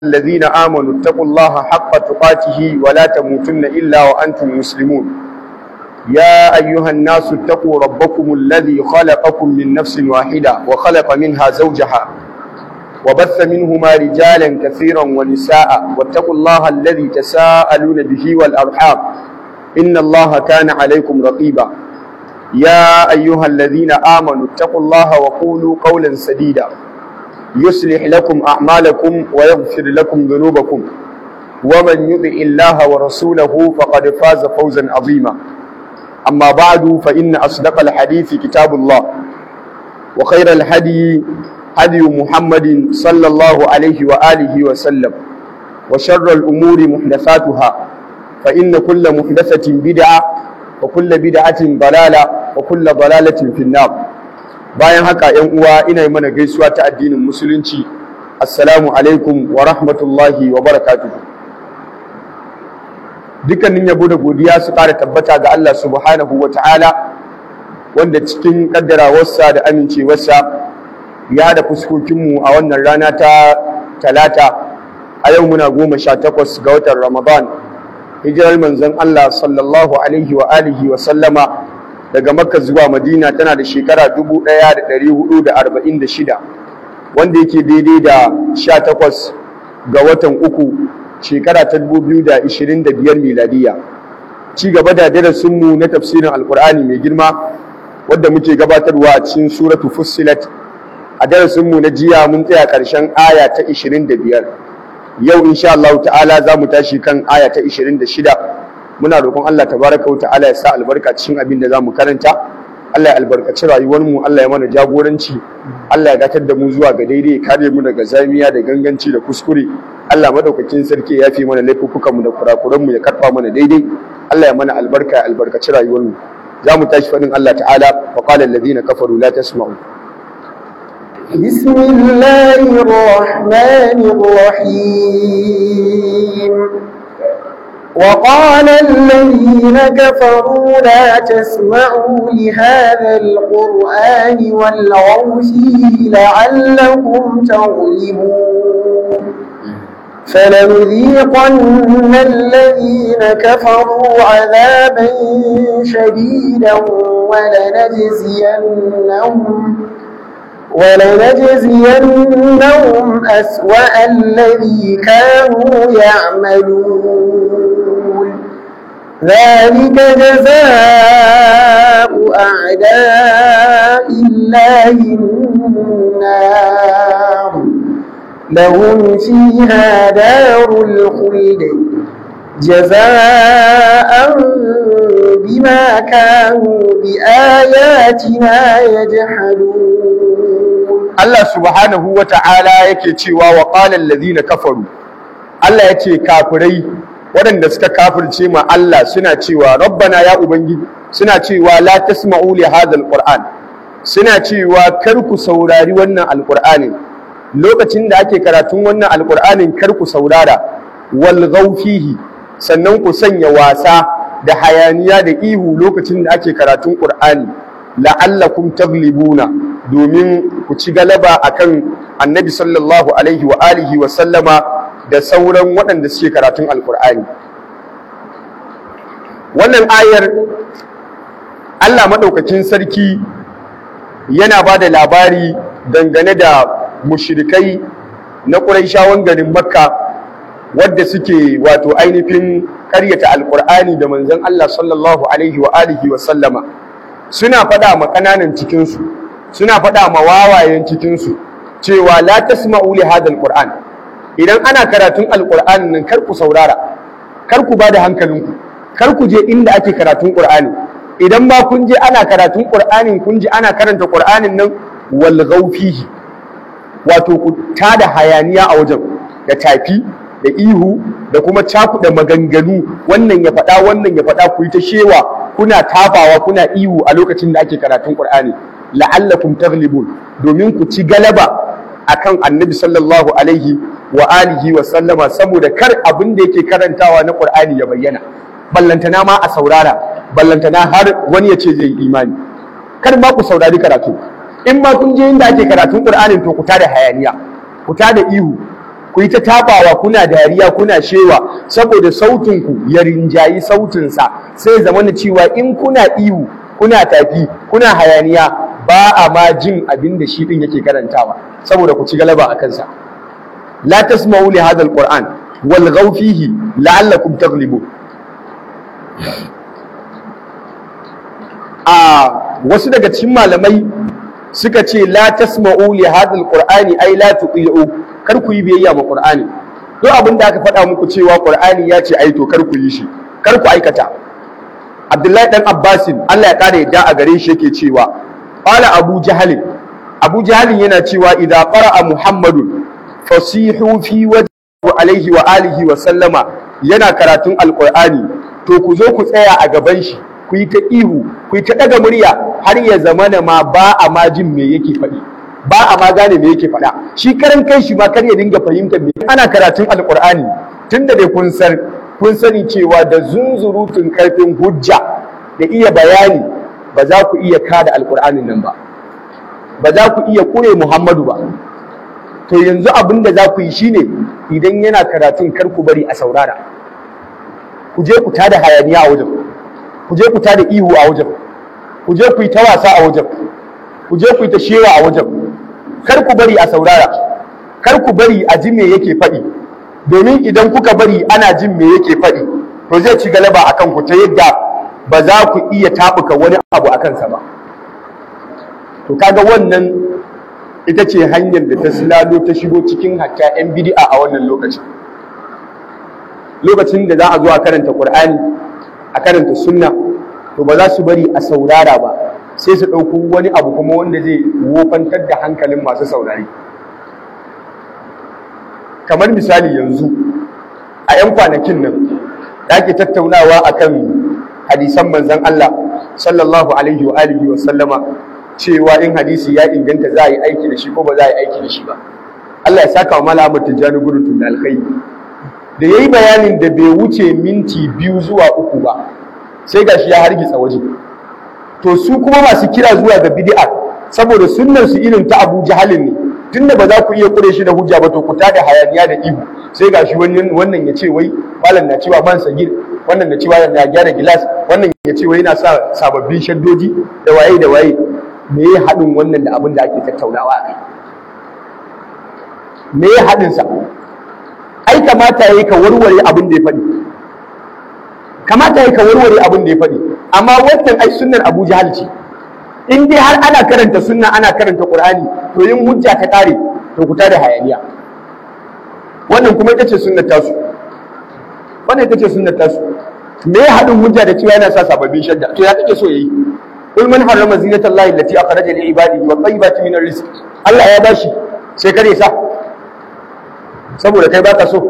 الذين آمنوا اتقوا الله حق تقاته ولا تموتن إلا وأنتم مسلمون يا أيها الناس اتقوا ربكم الذي خلقكم من نفس واحدة وخلق منها زوجها وبث منهما رجالا كثيرا ونساء واتقوا الله الذي تساءلون به والأرحام إن الله كان عليكم رقيبا يا أيها الذين آمنوا اتقوا الله وقولوا قولا سديدا يصلح لكم أعمالكم ويغفر لكم ذنوبكم ومن يطع الله ورسوله فقد فاز فوزا عظيما أما بعد فإن أصدق الحديث كتاب الله وخير الهدي هدي محمد صلى الله عليه وآله وسلم وشر الأمور محدثاتها فإن كل محدثة بدعة وكل بدعة ضلالة وكل ضلالة في النار bayan haka yan uwa ina yi mana gaisuwa ta addinin musulunci assalamu alaikum wa rahmatullahi wa barakatuhu dukkanin yabo da godiya su ƙara tabbata ga Allah subhanahu wa ta'ala wanda cikin ƙaddarawarsa da amincewarsa ya da fuskokinmu a wannan rana ta talata a yau muna goma sha takwas ga watan ramadan hijirar manzon Allah sallallahu alaihi wa alihi wa sallama daga makka zuwa madina tana da shekara 1446 wanda yake daidai da 18 ga watan uku shekara ta 2025 miladiya ci gaba da darasinmu na tafsirin alkur'ani mai girma wadda muke gabatarwa a cikin suratu fussilat a darasinmu na jiya mun tsaya ƙarshen aya ta 25 yau insha Allah ta'ala za mu tashi kan aya ta 26 muna roƙon Allah tabaraka wa ta'ala ya sa albarka cikin abin da zamu karanta Allah ya albarkaci rayuwar mu Allah ya mana jagoranci Allah ya gatar da mu zuwa ga daidai ya kare mu daga zamiya da ganganci da kuskure Allah madaukakin sarki ya fi mana laifukan mu da kurakuran mu ya karfa mana daidai Allah ya mana albarka ya albarkaci rayuwar mu zamu tashi fadin Allah ta'ala wa qala alladhina kafaru la tasma'u بسم الله الرحمن الرحيم وقال الذين كفروا لا تسمعوا لهذا القرآن والغوا فيه لعلكم تغلبون فلنذيقن الذين كفروا عذابا شديدا ولنجزينهم ولنجزينهم أسوأ الذي كانوا يعملون ذلك جزاء أعداء الله النار لهم فيها دار الخلد جزاء بما كانوا بآياتنا يجحدون Allah subhanahu wa ta'ala yake cewa wa ƙalan lazina kafaru Allah ya ce kafirai waɗanda suka kafirce ma Allah suna cewa rabbana ya ubangiji suna cewa la tasma'u li hadhal qur'an suna cewa kar ku saurari wannan alqur'ani lokacin da ake karatun wannan alqur'anin kar ku saurara wal fihi sannan ku sanya wasa da hayaniya da ihu lokacin da ake karatun qur'ani la'allakum taglibuna domin ku ci galaba akan annabi sallallahu alaihi wa alihi wa sallama da sauran waɗanda suke karatun alkur'ani wannan ayar Allah maɗaukakin sarki yana ba da labari dangane da mushrikai na ƙuraishawan garin makka wadda suke wato ainihin ƙaryata alkur'ani da manzon Allah sallallahu alaihi wa alihi wa sallama suna faɗa ma ƙananan cikinsu suna faɗa ma wawayen cikinsu cewa la tasma'u li hadha alquran idan ana karatun alqur'ani nan kar ku saurara kar ku bada hankalinku kar ku je inda ake karatun qur'ani idan ma kun je ana karatun qur'anin kun ji ana karanta qur'anin nan wal fihi wato ku tada hayaniya a wajen da tafi da ihu da kuma cakuɗa maganganu wannan ya faɗa wannan ya faɗa ku yi ta shewa kuna tafawa kuna ihu a lokacin da ake karatun qur'ani la'allakum taghlibun domin ku ci galaba akan annabi sallallahu alaihi wa alihi wa sallama saboda kar abin da yake karantawa na qur'ani ya bayyana ballantana ma a saurara ballantana har wani ya ce zai yi imani kar ma ku saurari karatu in ma kun je inda ake karatun qur'anin to ku tada hayaniya ku tada ihu ku yi ta tabawa kuna dariya kuna shewa saboda sautinku ya rinjayi sautinsa sai zama na cewa in kuna ihu kuna tafi kuna hayaniya ba a ma jin abin da shi din yake karantawa saboda ku ci galaba a kansa la tasma'u li hadha alquran wal ghaw fihi la'allakum taghlibun a wasu daga cikin malamai suka ce la tasma'u li hadha alqur'ani ay la tuqi'u kar ku yi biyayya ma qur'ani duk abin da aka faɗa muku cewa qur'ani ya ce ai to kar ku yi shi kar ku aikata abdullahi dan abbasin Allah ya kare yadda a gare shi yake cewa qala abu jahal abu jahal yana cewa idza qara'a muhammadun fasihu fi wajhi alaihi wa alihi wa sallama yana karatun alqur'ani to ku zo ku tsaya a gaban shi ku yi ta ihu ku yi ta daga murya har ya zamana ma ba a ma jin me yake faɗi ba a ma gane me yake faɗa shi karan kai shi ma kar ya dinga fahimtar me ana karatun alqur'ani tunda dai kun san kun sani cewa da zunzurutun karfin hujja da iya bayani ba za ku iya kada alqur'anin nan ba ba za ku iya kure muhammadu ba to yanzu abin da za ku yi shine idan yana karatun kar ku bari a saurara ku je ku tada hayaniya a wajen ku je ku tada ihu a wajen ku je ku yi ta wasa a wajen ku je ku yi ta shewa a wajen kar ku bari a saurara kar ku bari a ji me yake faɗi domin idan kuka bari ana jin me yake faɗi to zai ci galaba akan ku ta yadda ba za ku iya taɓuka wani abu a kansa ba to kaga wannan ita ce hanyar da ta silalo ta shigo cikin hatta 'yan bidi'a a wannan lokacin lokacin da za a zo a karanta Qur'ani a karanta sunna to ba za su bari a saurara ba sai su ɗauko wani abu kuma wanda zai wofantar da hankalin masu saurari kamar misali yanzu a 'yan kwanakin nan da ake tattaunawa akan hadisan manzon Allah sallallahu alaihi wa alihi wa sallama cewa in hadisi ya inganta za a yi aiki da shi ko ba za a yi aiki da shi ba Allah ya saka wa Malam Ahmad Tijjani gurutun da alkhairi da yayi bayanin da bai wuce minti biyu zuwa uku ba sai gashi ya hargitsa waje to su kuma masu kira zuwa ga bid'a saboda sunnar su irin ta Abu Jahalin ne tunda ba za ku iya kure shi da hujja ba to ku tada hayaniya da ihu sai gashi wannan wannan ya ce wai malam na cewa man sagir wannan na cewa ya gyara gilas wannan ya ce wai yana sa sababbin shaddoji da waye da waye me ya haɗin wannan da abin da ake tattaunawa a kai me ya haɗin sa ai kamata yayi ka warware abin da ya faɗi kamata yayi ka warware abin da ya faɗi amma wannan ai sunnar Abu Jahal ce in dai har ana karanta sunna ana karanta Qur'ani to yin hujja ta kare to ku tada hayaniya wannan kuma ita ce sunnar tasu wannan ita ce sunnar tasu me ya haɗin hujja da cewa yana sa sababbin shadda to ya kake so yayi قل من حرم زينة الله التي أخرج لعباده والطيبات من الرزق Allah ya bashi sai kare sa saboda kai baka so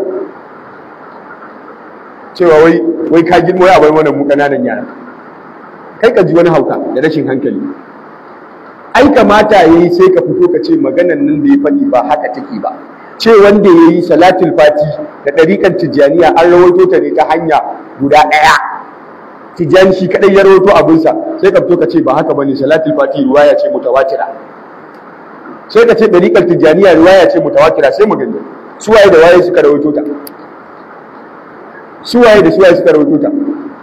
cewa wai wai ka girmo ya bai wannan mu kananan yara kai ka ji wani hauka da rashin hankali ai kamata yayi sai ka fito ka ce maganan nan da ya faɗi ba haka take ba ce wanda yayi salatul fati da ɗariƙar tijjaniya an rawaito ta ne ta hanya guda ɗaya tijjani shi kadai ya rawaito abinsa sai ka fito ka ce ba haka bane salatul fati riwaya ce mutawatira sai ka ce dariqal tijjaniya riwaya ce mutawatira sai mu gani suwaye da waye suka rawaito ta suwaye da suwaye suka rawaito ta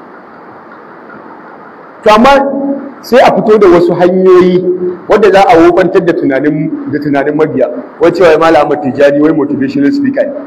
to amma sai a fito da wasu hanyoyi wadda za a wofantar da tunanin da tunanin mabiya wai cewa malam Ahmad Tijjani wai motivational speaker ne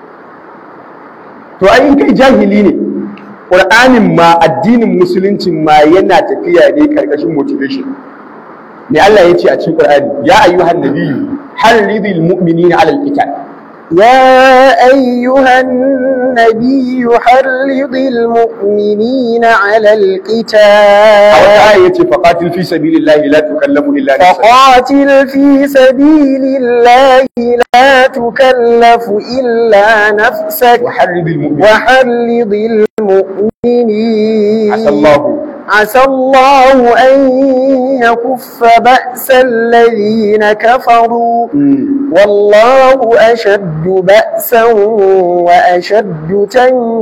to ai in kai jahili ne Qur'anin ma addinin musuluncin ma yana tafiya ne karkashin motivation ne Allah ya ce a cikin Qur'ani ya ayyuhan nabiyyu harridil mu'minina 'alal qital يا أيها النبي حرض المؤمنين على a القتال wata aya yace faqatil fi sabilillahi la tukallamu illa nafsaka فقاتل في سبيل الله لا تكلف إلا نفسك وحرridil mu'minina وحرض المؤمنين asa Allah عسى الله أن يكف بأس الذين كفروا والله أشد بأسا وأشد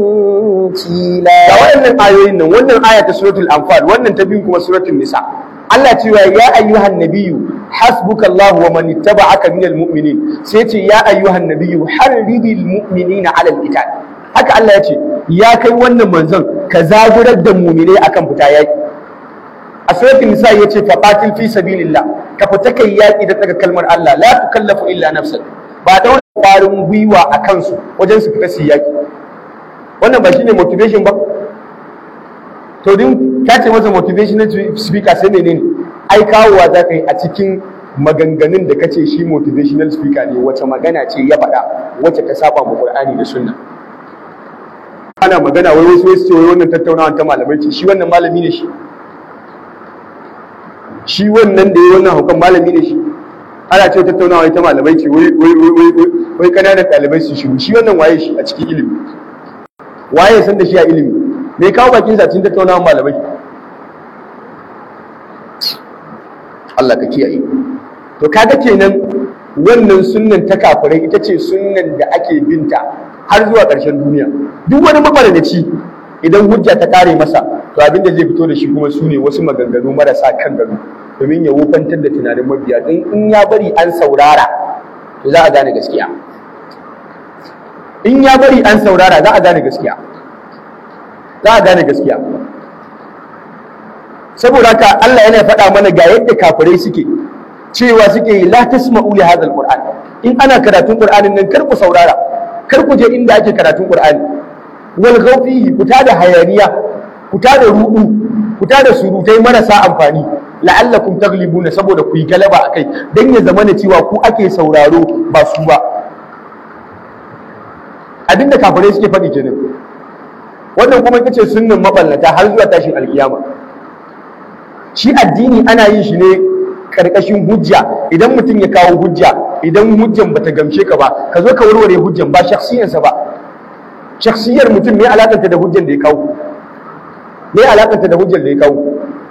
تنكيلا da wayannan ayoyin nan wannan aya ta suratul anfal wannan ta biyu kuma suratul nisa Allah cewa ya ayyuhan nabiyyu hasbukallahu wa man ittaba'aka minal mu'minin sai ce ya ayyuhan nabiyyu harridil mu'minina 'alal qital haka Allah ya ce ya kai wannan manzon ka zagurar da mu'minai akan fita yaki a suratul nisa yace fa qatil fi sabilillah ka fita kai yaki da daga kalmar Allah la tukallafu illa nafsak ba da wani kwarin gwiwa a kansu wajen su fita su yaki wannan ba shine motivation ba to din ka ce masa motivational speaker sai menene ai kawowa za ka yi a cikin maganganun da kace shi motivational speaker ne wace magana ce ya faɗa wacce ta saba mu Qur'ani da Sunna ana magana wai wasu wasu ce wai wannan tattaunawa ta malamai ce shi wannan malami ne shi shi wannan da ya wannan hukan malami ne shi ana ce tattaunawa ta malamai ce wai wai wai wai wai kananan ɗalibai su shiru shi wannan waye shi a cikin ilimi waye san da shi a ilimi me kawo bakin sa cikin tattaunawa malamai Allah ka kiyaye to kaga kenan wannan sunnan ta kafirai ita ce sunnan da ake binta har zuwa ƙarshen duniya duk wani mabarnaci idan hujja ta kare masa to abin da zai fito da shi kuma su ne wasu maganganu marasa kan gado domin ya wufantar da tunanin mabiya don in ya bari an saurara to za a gane gaskiya in ya bari an saurara za a gane gaskiya za a gane gaskiya saboda haka Allah yana faɗa mana ga yadda kafirai suke cewa suke yi la tasma'u li hadha alquran in ana karatun qur'anin nan kar ku saurara kar ku je inda ake karatun qur'ani wal ghawfihi kuta da hayaniya kuta da rudu kuta da surutai marasa amfani la'allakum taglibuna saboda ku yi galaba akai dan ya zama na cewa ku ake sauraro ba su ba abinda kafirai suke faɗi kenan wannan kuma ita ce sunnan maballata har zuwa tashin alkiyama shi addini ana yin shi ne karkashin hujja idan mutum ya kawo hujja idan hujjan bata gamshe ka ba ka zo ka warware hujjan ba shakhsiyarsa ba shakhsiyar mutum ne alakanta da hujjan da ya kawo me alakanta da hujjan da ya kawo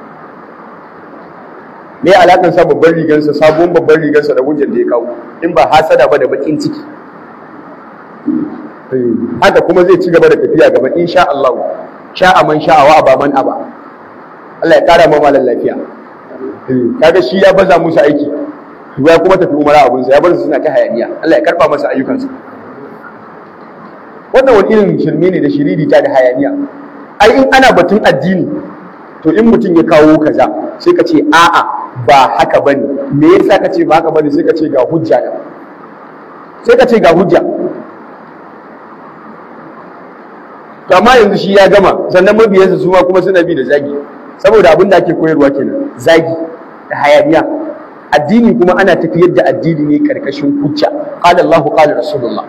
me alakan sa babban rigansa sabon babban rigansa da hujjan da ya kawo in ba hasada ba da bakin ciki haka kuma zai ci gaba da tafiya gaba insha Allah sha'a man sha'a wa aba man aba Allah ya kara ma malan lafiya kaga shi ya baza musu aiki ya kuma tafi umara abun sa ya bar su suna ta hayaniya Allah ya karba masa ayyukansa wannan wani irin shirme ne da shiriri ta da hayaniya ai in ana batun addini to in mutum ya kawo kaza sai ka ce a'a ba haka bane me yasa ka ce ba haka bane sai ka ce ga hujja da sai ka ce ga hujja to amma yanzu shi ya gama sannan mabiyansa su ma kuma suna bi da zagi saboda abin da ake koyarwa kenan zagi da hayaniya addini kuma ana tafiyar da addini ne karkashin hujja qala Allahu qala Rasulullah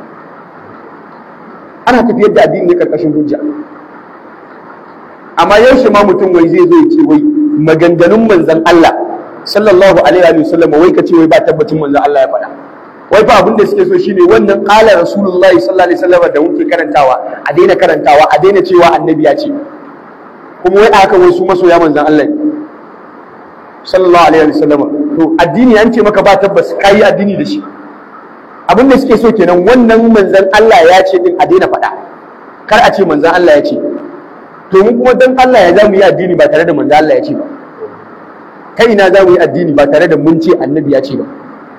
ana tafiyar da addini ne karkashin hujja amma yaushe ma mutum wai zai zo ya ce wai maganganun manzon Allah sallallahu alaihi wa sallam wai ka ce wai ba tabbacin manzon Allah ya faɗa wai fa abin da suke so shine wannan qala rasulullahi sallallahu alaihi wasallam da muke karantawa a daina karantawa a daina cewa annabi ya ce kuma wai aka wai su masoya manzon Allah ne sallallahu alaihi wasallam to addini an ce maka ba tabbas kai addini da shi abin da suke so kenan wannan manzon Allah ya ce din a daina faɗa kar a ce manzon Allah ya ce to mu kuma dan Allah ya za mu yi addini ba tare da manzon Allah ya ce ba kai ina za mu yi addini ba tare da mun ce annabi ya ce ba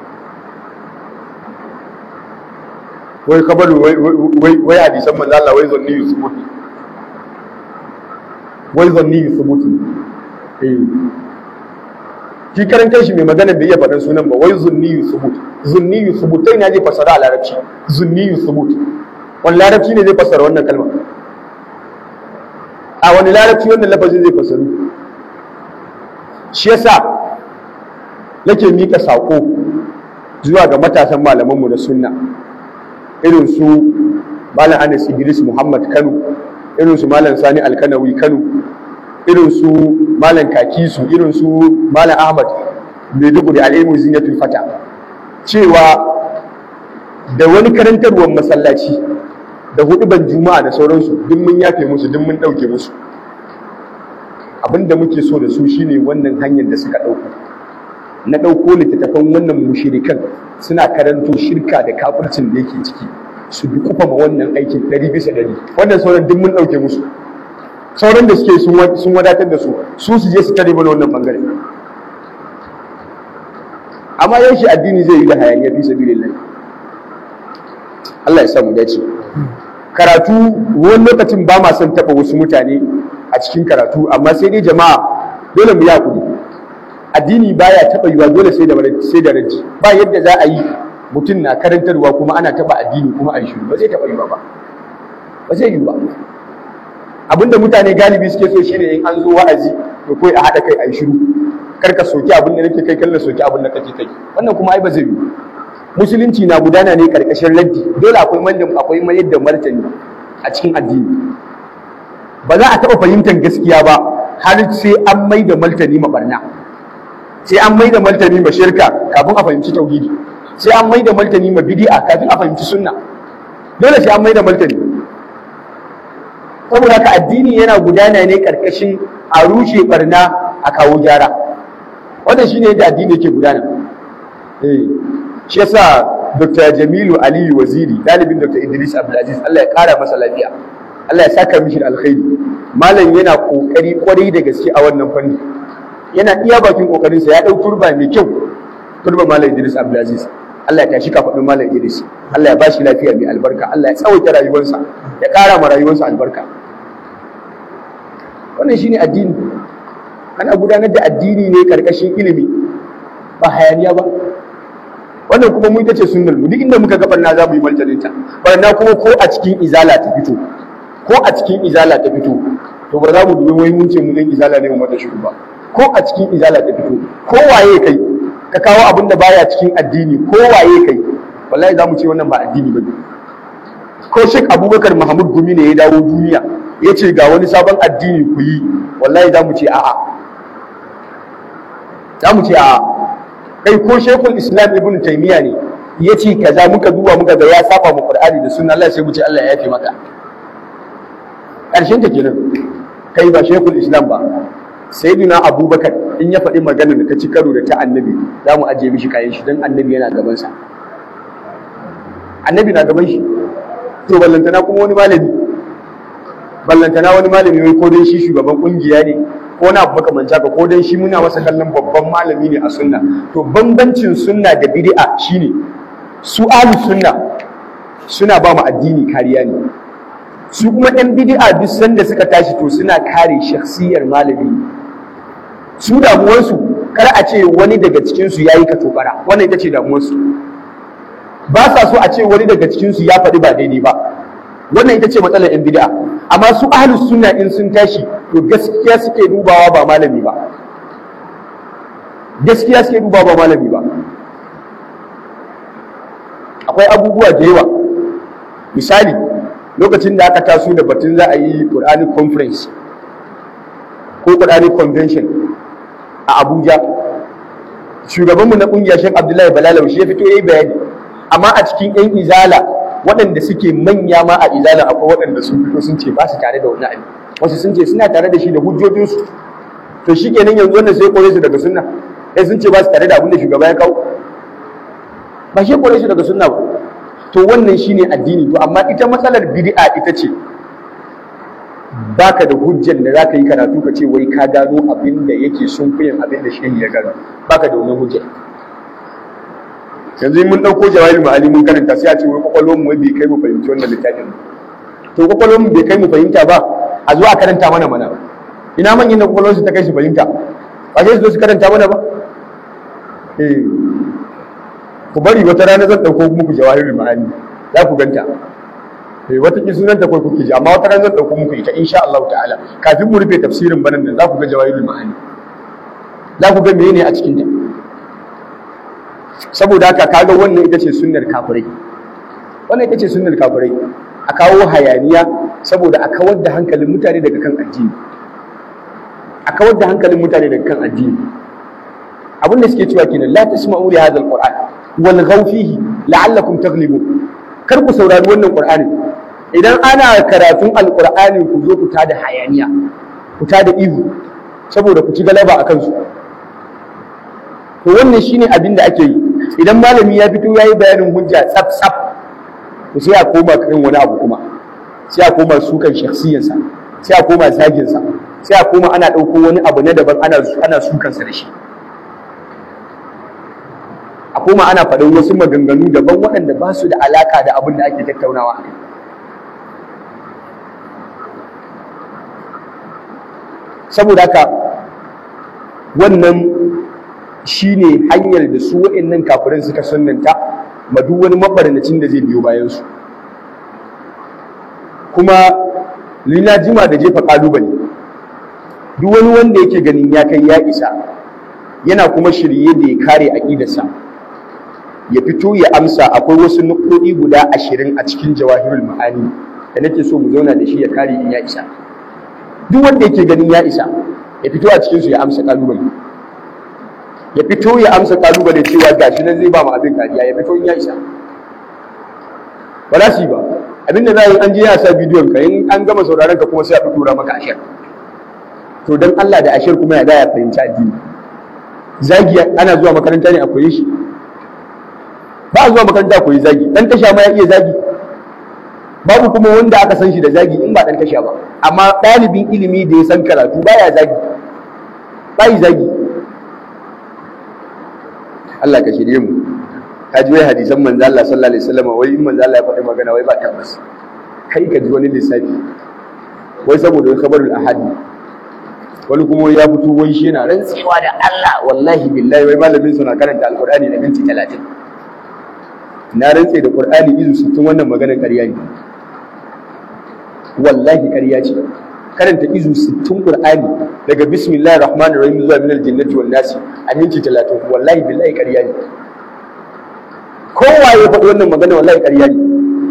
wai kabaru wai wai hadisan manzo Allah wai zanni yusubuti wai zanni yusubuti eh shi karan kanshi mai magana bai iya faɗan sunan ba wai zunni yusubut zunni yusubutai na zai fasara a larabci zunni yusubut wani larabci ne zai fasara wannan kalma a wani larabci wannan lafazin zai fasaru shi yasa nake mika sako zuwa ga matasan malamanmu na sunna irin su malam Anas Idris Muhammad Kano irin su malam Sani Alkanawi Kano irin su malam Kakisu irin su malam Ahmad Maiduguri al'ilmu zinatul fata cewa da wani karantarwar masallaci da huduban juma'a da sauransu duk mun yafe musu duk mun ɗauke musu abinda muke so da su shine wannan hanyar da suka ɗauko na ɗauko littattafan wannan mushirikan suna karanto shirka da kafircin da yake ciki su bi kufa ma wannan aikin ɗari bisa ɗari wannan sauran duk mun ɗauke musu sauran da suke sun wadatar da su su su je su tare mana wannan bangare amma yan shi addini zai yi da hayaniya fi sabilillah Allah ya sa mu dace karatu wani lokacin ba ma son taba wasu mutane a cikin karatu amma sai dai jama'a dole mu yi hakuri addini baya taba yiwa dole sai da sai da raji ba yadda za a yi mutum na karantarwa kuma ana taba addini kuma a yi shiru ba zai taba yiwa ba ba zai yi ba abinda mutane galibi suke so shine in an zo wa'azi to kai a haɗa kai a yi shiru kar ka soki abin da nake kai kallon soki abin da kake kai wannan kuma ai ba zai yi musulunci na gudana ne karkashin raddi dole akwai mandin akwai mayar da martani a cikin addini ba za a taɓa fahimtar gaskiya ba har sai an mai da martani ma barna sai an mai da martani ma shirka kafin a fahimci tauhidi sai an mai da martani ma bid'a kafin a fahimci sunna dole sai an mai da martani saboda haka addini yana gudana ne karkashin a rushe barna a kawo gyara wannan shine yadda addini yake gudana eh shi yasa Dr. Jamilu Aliyu Waziri dalibin Dr. Idris Abdulaziz Allah ya kara masa lafiya Allah ya saka mishi da alkhairi malam yana kokari kwarai da gaske a wannan fanni yana iya bakin kokarin sa ya dau turba mai kyau turba malam Idris Abdulaziz Allah ya tashi kafadin malam Idris Allah ya bashi lafiya mai albarka Allah ya tsawaita rayuwarsa ya kara ma rayuwarsa albarka wannan shine addini ana gudanar da addini ne karkashin ilimi ba hayaniya ba wannan kuma mu ita ce sunnar mu duk inda muka ga barna za mu yi martanin ta barna kuma ko a cikin izala ta fito ko a cikin izala ta fito to ba za mu dubi wai mun ce mu dan izala ne mu mata shiru ba ko a cikin izala ta fito ko waye kai ka kawo abin da baya cikin addini ko waye kai wallahi za mu ce wannan ba addini ba ko Sheikh Abubakar Mahmud Gumi ne ya dawo duniya ya ce ga wani sabon addini ku yi wallahi za mu ce a'a za mu ce a'a kai ko shekul islam ibn taymiya ne ya ce kaza muka duba muka ga ya saba mu qur'ani da sunna Allah sai mu ce Allah ya yafe maka karshen ta kenan kai ba shekul islam ba sayyidina abubakar in ya faɗi maganar da ta ci karo da ta annabi za mu ajiye mishi kayan shi don annabi yana gaban sa annabi na gaban shi to ballantana kuma wani malami ballantana wani malami wai ko dai shi shugaban kungiya ne ko na abu makamanci haka ko dan shi muna masa kallon babban malami ne a sunna to bambancin sunna da bid'a shine su ahlus sunna suna ba mu addini kariya ne su kuma ɗan bid'a duk sanda suka tashi to suna kare shakhsiyar malami su damuwarsu kar a ce wani daga cikin su yayi katobara wannan ita ce damuwarsu ba sa so a ce wani daga cikin su ya faɗi ba daidai ba wannan ita ce matsalar yan bid'a amma su ahlus sunna in sun tashi to gaskiya suke dubawa ba malami ba gaskiya suke dubawa ba malami ba akwai abubuwa da yawa misali lokacin da aka taso da batun za a yi Quranic conference ko Quranic convention a Abuja shugabanmu na kungiyar Sheikh Abdullahi Balalau shi ya fito yayi bayani amma a cikin yan izala waɗanda suke manya ma a izala akwai waɗanda sun fito sun ce ba su tare da wani abin wasu sun ce suna tare da shi da hujjojinsu to shi kenan yanzu wannan sai kore su daga sunna sai sun ce ba su tare da abin da shugaba ya kawo ba shi kore su daga sunna ba to wannan shine addini to amma ita matsalar bid'a ita ce baka da hujjar da zaka yi karatu ka ce wai ka gano abin da yake sunkuyin abin da shehi ya gano baka da wannan hujjar yanzu mun ɗauko jawahir ma'ani mun karanta sai a ce wai kwakwalwar mu bai kai mu fahimci wannan littafin to kwakwalwar mu bai kai mu fahimta ba a zo a karanta mana mana ina manyan da kwakwalwar su ta kai su fahimta ba sai su zo su karanta mana ba eh ku bari wata rana zan ɗauko muku jawahir ma'ani za ku ganta eh wata ki sunan ta kai kuke ji amma wata rana zan ɗauko muku ita insha Allah ta'ala kafin mu rufe tafsirin banan nan za ku ga jawahir ma'ani za ku ga menene a cikin ta saboda haka kaga wannan ita ce sunnar kafirai wannan ita ce sunnar kafirai a kawo hayaniya saboda a kawar da hankalin mutane daga kan addini a kawar da hankalin mutane daga kan addini abin da suke cewa kenan la tasma'u li hadha alquran wal ghaw fihi la'allakum taghlibun kar ku saurari wannan qur'ani idan ana karatun alqur'ani ku zo ku tada hayaniya ku tada ihu saboda ku ci galaba akan su to wannan shine abin da ake yi idan malami ya fito ya yi bayanin hujja tsaf tsaf to sai a koma kan wani abu kuma sai a koma sukan shakhsiyarsa sai a koma zaginsa sai a koma ana ɗauko wani abu na daban ana ana sukansa da shi koma ana faɗin wasu maganganu daban waɗanda ba su da alaka da abin da ake tattaunawa saboda haka wannan shine hanyar da su waɗannan kafirin suka sunnanta ma duk wani mabarnacin da zai biyo bayan su kuma lina jima da jefa kalubale duk wani wanda yake ganin ya kai ya isa yana kuma shirye da ya kare aƙidarsa ya fito ya amsa akwai wasu nukɗoɗi guda ashirin a cikin jawahirul ma'ani da nake so mu zauna da shi ya kare in ya isa duk wanda yake ganin ya isa ya fito a cikinsu ya amsa kalubale ya fito ya amsa kalubale cewa gashi nan zai ba mu abin kariya ya fito in ya isa ba za su yi ba abinda za a yi an je ya sa bidiyon ka in an gama sauraron ka kuma sai a fi tura maka ashir to dan Allah da ashir kuma ya ya fahimci addini zagi ana zuwa makaranta ne a koyi shi ba a zuwa makaranta a koyi zagi dan tasha ma ya iya zagi babu kuma wanda aka san shi da zagi in ba dan tasha ba amma ɗalibin ilimi da ya san karatu baya zagi bai zagi Allah ka shirye mu ka ji wai hadisan manzo Allah sallallahu alaihi wasallam wai in manzo Allah ya faɗi magana wai ba tabbas kai ka ji wani lissafi wai saboda wai kabarul ahadi wani kuma ya fito wai shi yana rantsewa da Allah wallahi billahi wai malamin sa na karanta alqur'ani da minti 30 na rantse da qur'ani izu 60 wannan maganar ƙarya ne wallahi ƙarya ce karanta izu 60 qur'ani daga bismillahir rahmanir rahim zuwa minal jannati wan nasi a minti 30 wallahi billahi ƙarya ne kowa ya faɗi wannan magana wallahi ƙarya ne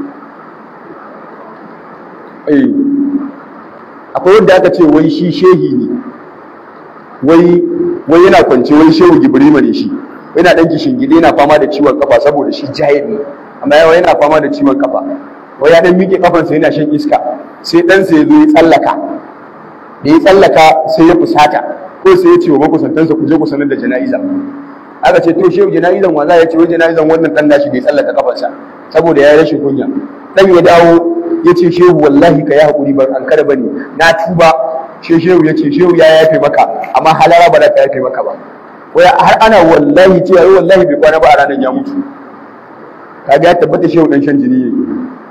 eh akwai wanda aka ce wai shi shehi ne wai wai yana kwance wai shehu gibrima ne shi yana dan gide yana fama da ciwon kafa saboda shi jahil ne amma yawa yana fama da ciwon kafa wai ya dan miƙe kafansa yana shan iska sai ɗansa ya zo ya tsallaka da ya tsallaka sai ya fusata ko sai ya ce wa makusantansa ku je ku sanar da jana'iza aka ce to shehu jana'izan wa za ya ce wai jana'izan wannan dan nashi da ya tsallaka kafarsa saboda ya yi rashin kunya dan ya dawo ya ce shehu wallahi ka yi haƙuri ban an kada bane na tuba she shehu ya ce shehu ya yafe maka amma halara ba za ka yafe maka ba wai har ana wallahi ce yayi wallahi bai kwana ba a ranar ya mutu kaga ya tabbata shehu dan shan jini ne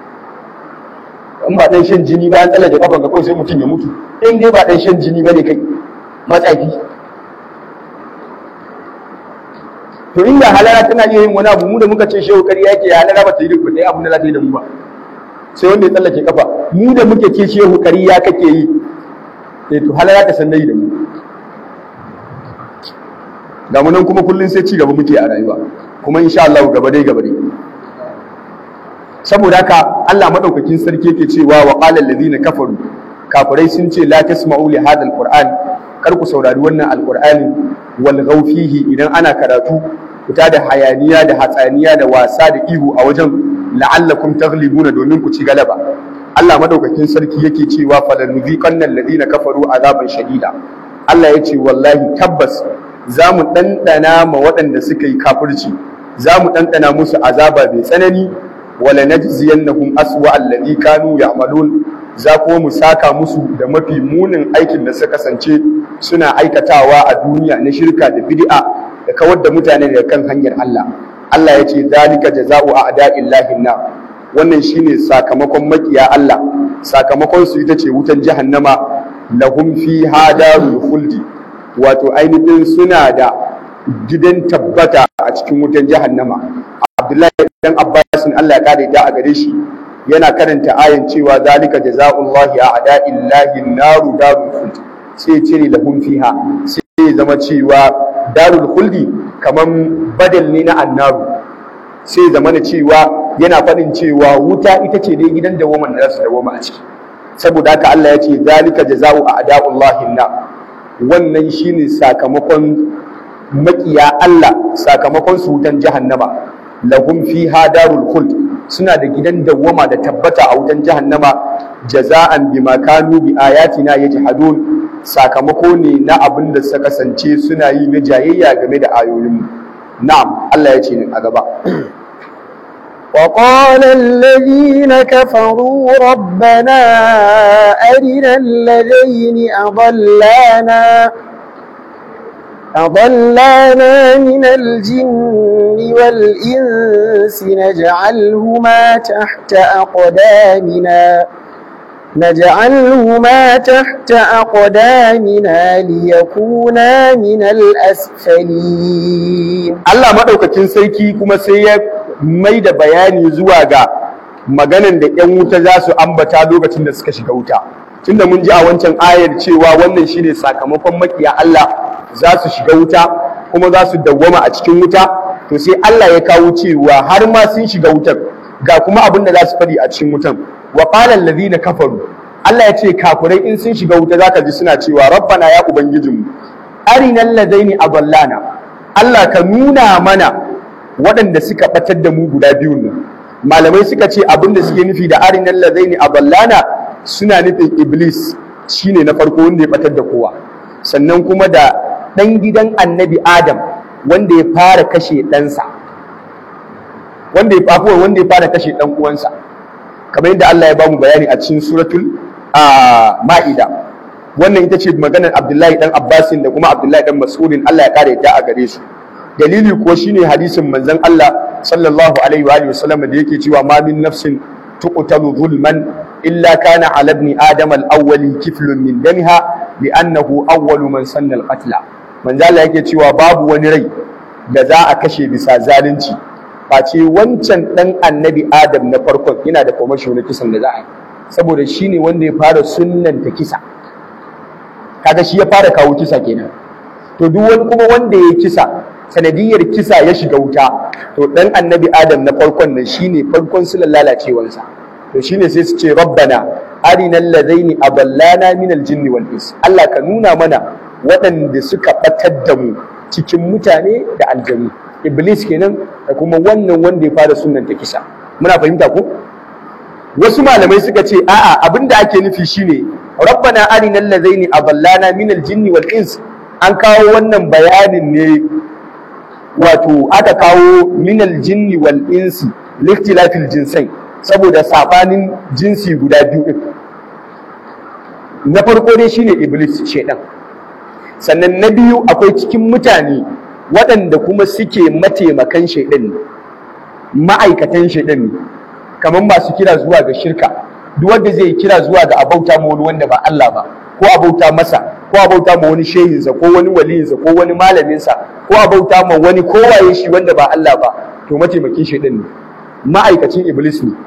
in ba dan shan jini ba an tsallake kafan ka kawai sai mutum ya mutu in dai ba dan shan jini ba ne kai matsafi to inda halara tana iya yin wani abu mu da muka ce shehu kariya yake halara ba ta yi duk ba ta yi abin da za ta yi da mu ba sai wanda ya tsallake kafa mu da muke ce shehu kariya kake yi eh to halara ta sannai da mu ga mu nan kuma kullun sai ci gaba muke a rayuwa kuma insha Allah gaba dai gaba dai saboda haka Allah madaukakin sarki yake cewa wa qala allazina kafaru kafirai sun ce la tasma'u li hadha alquran kar ku saurari wannan alqur'ani wal fihi idan ana karatu fita da hayaniya da hatsaniya da wasa da ihu a wajen la'allakum taghlibuna domin ku ci galaba Allah madaukakin sarki yake cewa falanuziqanna alladhina kafaru azaban shadida Allah ya ce wallahi tabbas za mu ɗanɗana ma waɗanda suka yi kafirci za mu ɗanɗana musu azaba mai tsanani wala najziyannahum aswa alladhi kanu ya'malun za kuma mu saka musu da mafi munin aikin da suka kasance suna aikatawa a duniya na shirka da bid'a da kawar da mutane daga kan hanyar Allah Allah ya ce zalika jaza'u a'da'illahi na wannan shine sakamakon makiya Allah sakamakon su ita ce wutan jahannama lahum fiha darul khuldi wato ainihin suna da gidan tabbata a cikin wutan jahannama Abdullahi dan Abbas Allah ya kare da a gare shi yana karanta ayan cewa zalika jaza'ullahi a'da'illahi naru darul khuldi sai cire lahum fiha sai zama cewa darul khuldi kaman badal ne na annaru sai zama na cewa yana faɗin cewa wuta ita ce dai gidan dawaman da za su dawoma a ciki saboda haka Allah ya ce zalika jaza'u a'da'ullahi na wannan shine sakamakon makiya Allah sakamakon su wutan jahannama lahum fiha darul khuld suna da gidan dawwama da tabbata a wutan jahannama jaza'an bima kanu bi ayatina yajhadun sakamako ne na abin da suka kasance suna yi na jayayya game da ayoyin na'am Allah ya ce a gaba وقال الذين كفروا ربنا أرنا الذين أضلانا أضلانا من الجن والإنس نجعلهما تحت أقدامنا نجعلهما تحت أقدامنا ليكونا من الأسفلين Allah maɗaukakin sarki kuma sai ya mai da bayani zuwa ga maganan da 'yan wuta za su ambata lokacin da suka shiga wuta tunda mun ji a wancan ayar cewa wannan shine sakamakon makiya Allah za su shiga wuta kuma za su dawwama a cikin wuta to sai Allah ya kawo cewa har ma sun shiga wutar ga kuma abin da za su faɗi a cikin wutan wa qala allazina kafaru Allah ya ce kafirai in sun shiga wuta zaka ji suna cewa rabbana ya ubangijinmu arinal ladaini adallana Allah ka nuna mana waɗanda suka batar da mu guda biyu ne malamai suka ce abin da suke nufi da arinal ladaini adallana suna nufin iblis shine na farko wanda ya batar da kowa sannan kuma da ɗan gidan annabi adam wanda ya fara kashe ɗansa wanda ya fafuwa wanda ya fara kashe ɗan uwansa kamar yadda Allah ya bamu bayani a cikin suratul ma'ida wannan ita ce maganar Abdullahi dan Abbasin da kuma Abdullahi dan Mas'udin Allah ya kare yadda a gare su dalili ko shine hadisin manzon Allah sallallahu alaihi wa alihi wasallam da yake cewa ma min nafsin tuqtalu zulman illa kana ala ibn adam al-awwali kiflun min damiha li'annahu awwalu man sanna al-qatla manzo Allah yake cewa babu wani rai da za a kashe bisa zalunci face wancan dan annabi adam na farkon yana da kwamasho na kisan da za a yi saboda shi ne wanda ya fara sunnanta kisa kaga shi ya fara kawo kisa kenan to duk wani kuma wanda ya kisa sanadiyar kisa ya shiga wuta to dan annabi adam na farkon nan shine farkon su lalacewarsa to shine sai su ce rabbana arinal ladaini aballana min aljinni wal ins Allah ka nuna mana waɗanda suka batar da mu cikin mutane da aljanu iblis kenan da kuma wannan wanda ya fara sunnanta kisa muna fahimta ko wasu malamai suka ce a'a abinda ake nufi shine rabbana arinal ladaini aballana min aljinni wal ins an kawo wannan bayanin ne wato aka kawo min aljinni wal insi liktilafil jinsai saboda sabanin jinsi guda biyu din na farko dai shine iblis shedan sannan na biyu akwai cikin mutane waɗanda kuma suke mataimakan shaidan ne ma'aikatan shaidan ne kamar masu kira zuwa ga shirka duk wanda zai kira zuwa ga abauta ma wani wanda ba Allah ba ko abauta masa ko abauta ma wani shehinsa ko wani waliyinsa ko wani malaminsa ko abauta ma wani kowaye shi wanda ba Allah ba to mataimakin shaidan ne ma'aikacin iblis ne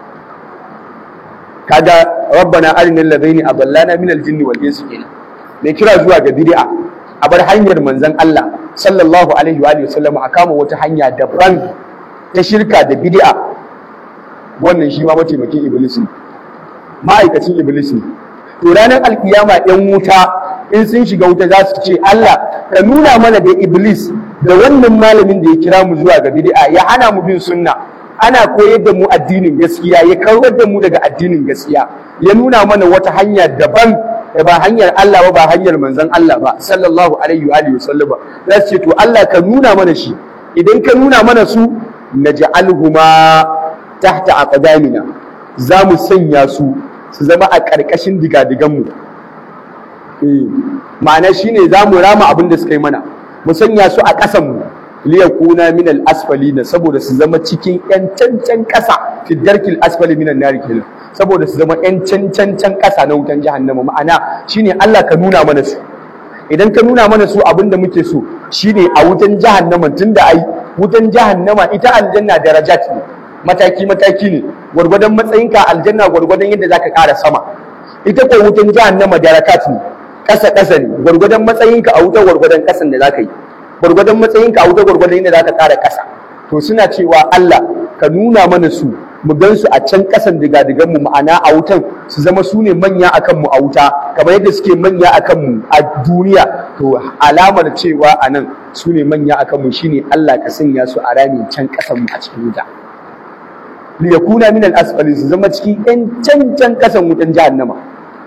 kaga rabbana arinal ladaini adallana min aljinni wal insi kenan mai kira zuwa ga bid'a a bar hanyar manzon Allah sallallahu alaihi wa sallam a kama wata hanya daban ta shirka da bid'a wannan shi ma mataimakin iblis ne ma'aikacin iblis ne to ranar alkiyama yan wuta in sun shiga wuta za su ce Allah ka nuna mana da iblis da wannan malamin da ya kira mu zuwa ga bid'a ya hana mu bin sunna ana koyar da mu addinin gaskiya ya kawar da mu daga addinin gaskiya ya nuna mana wata hanya daban da ba hanyar Allah ba ba hanyar manzon Allah ba sallallahu alaihi wa alihi wasallam za su ce to Allah ka nuna mana shi idan ka nuna mana su naj'alhuma tahta aqdamina za mu sanya su su zama a ƙarƙashin digadigan mu eh ma'ana shine za mu rama abin da suka yi mana mu sanya su a ƙasan mu liyakuna min al-asfalina saboda su zama cikin yan cancan ƙasa fi darkil asfali minan nari kenan saboda su zama yan cancan ƙasa na wutan jahannama ma'ana shine Allah ka nuna mana su idan ka nuna mana su abin da muke so shine a wutan jahannama tunda ai wutan jahannama ita aljanna darajat ne mataki mataki ne gwargwadon matsayinka aljanna gwargwadon yadda zaka ƙara sama ita ko wutan jahannama darakat ne ƙasa ƙasa ne gwargwadon matsayinka a wutan gwargwadon ƙasan da zaka yi gwargwadon matsayinka a wuta gwargwadon yadda za ka ƙara ƙasa to suna cewa Allah ka nuna mana su mu gan su a can ƙasan digadigan mu ma'ana a wutan su zama su ne manya akan mu a wuta kamar yadda suke manya akan mu a duniya to alamar cewa a nan su ne manya akan mu shine Allah ka sanya su a rami can ƙasan mu a cikin wuta li yakuna min al-asfali su zama cikin yan can can ƙasan wutan jahannama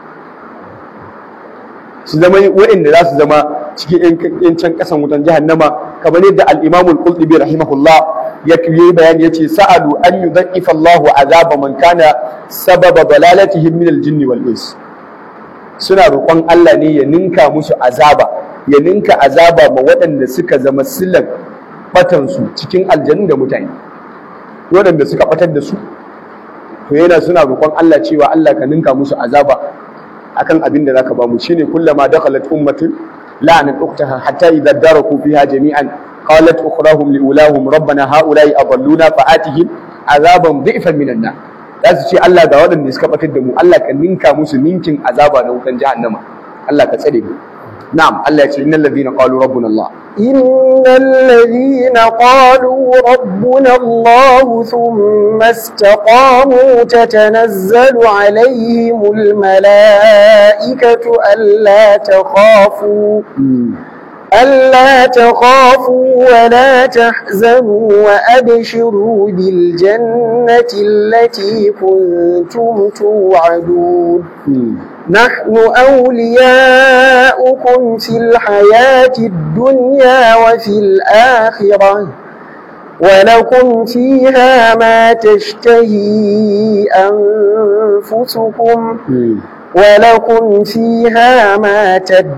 su zama waɗanda za su zama cikin yan can kasan wutan jahannama kamar yadda al-Imam al-Qurtubi rahimahullah ya yi bayani yace sa'alu an yudhaifa Allahu azaba man kana sababa dalalatihim min al-jinn wal ins suna roƙon Allah ne ya ninka musu azaba ya ninka azaba ma waɗanda suka zama silan batansu cikin aljannu da mutane waɗanda suka batar da su to yana suna roƙon Allah cewa Allah ka ninka musu azaba akan abin da zaka ba mu shine kullama dakhalat ummatun la'anat ukhtaha hatta idza daraku fiha jami'an qalat ukhrahum liulahum rabbana haula'i adalluna fa'atihim azaban dhi'fan minan nar za su ce Allah ga waɗanda suka batar da mu Allah ka ninka musu ninkin azaba na wutan jahannama Allah ka tsare mu na'am Allah ya ce innal ladina qalu rabbuna Allah إن الذين قالوا ربنا الله ثم استقاموا تتنزل عليهم الملائكة ألا تخافوا ألا تخافوا ولا تحزنوا وأبشروا بالجنة التي كنتم توعدون نحن أولياؤكم في الحياة الدنيا وفي الآخرة ولكم فيها ما تشتهي أنفسكم ولكم فيها ما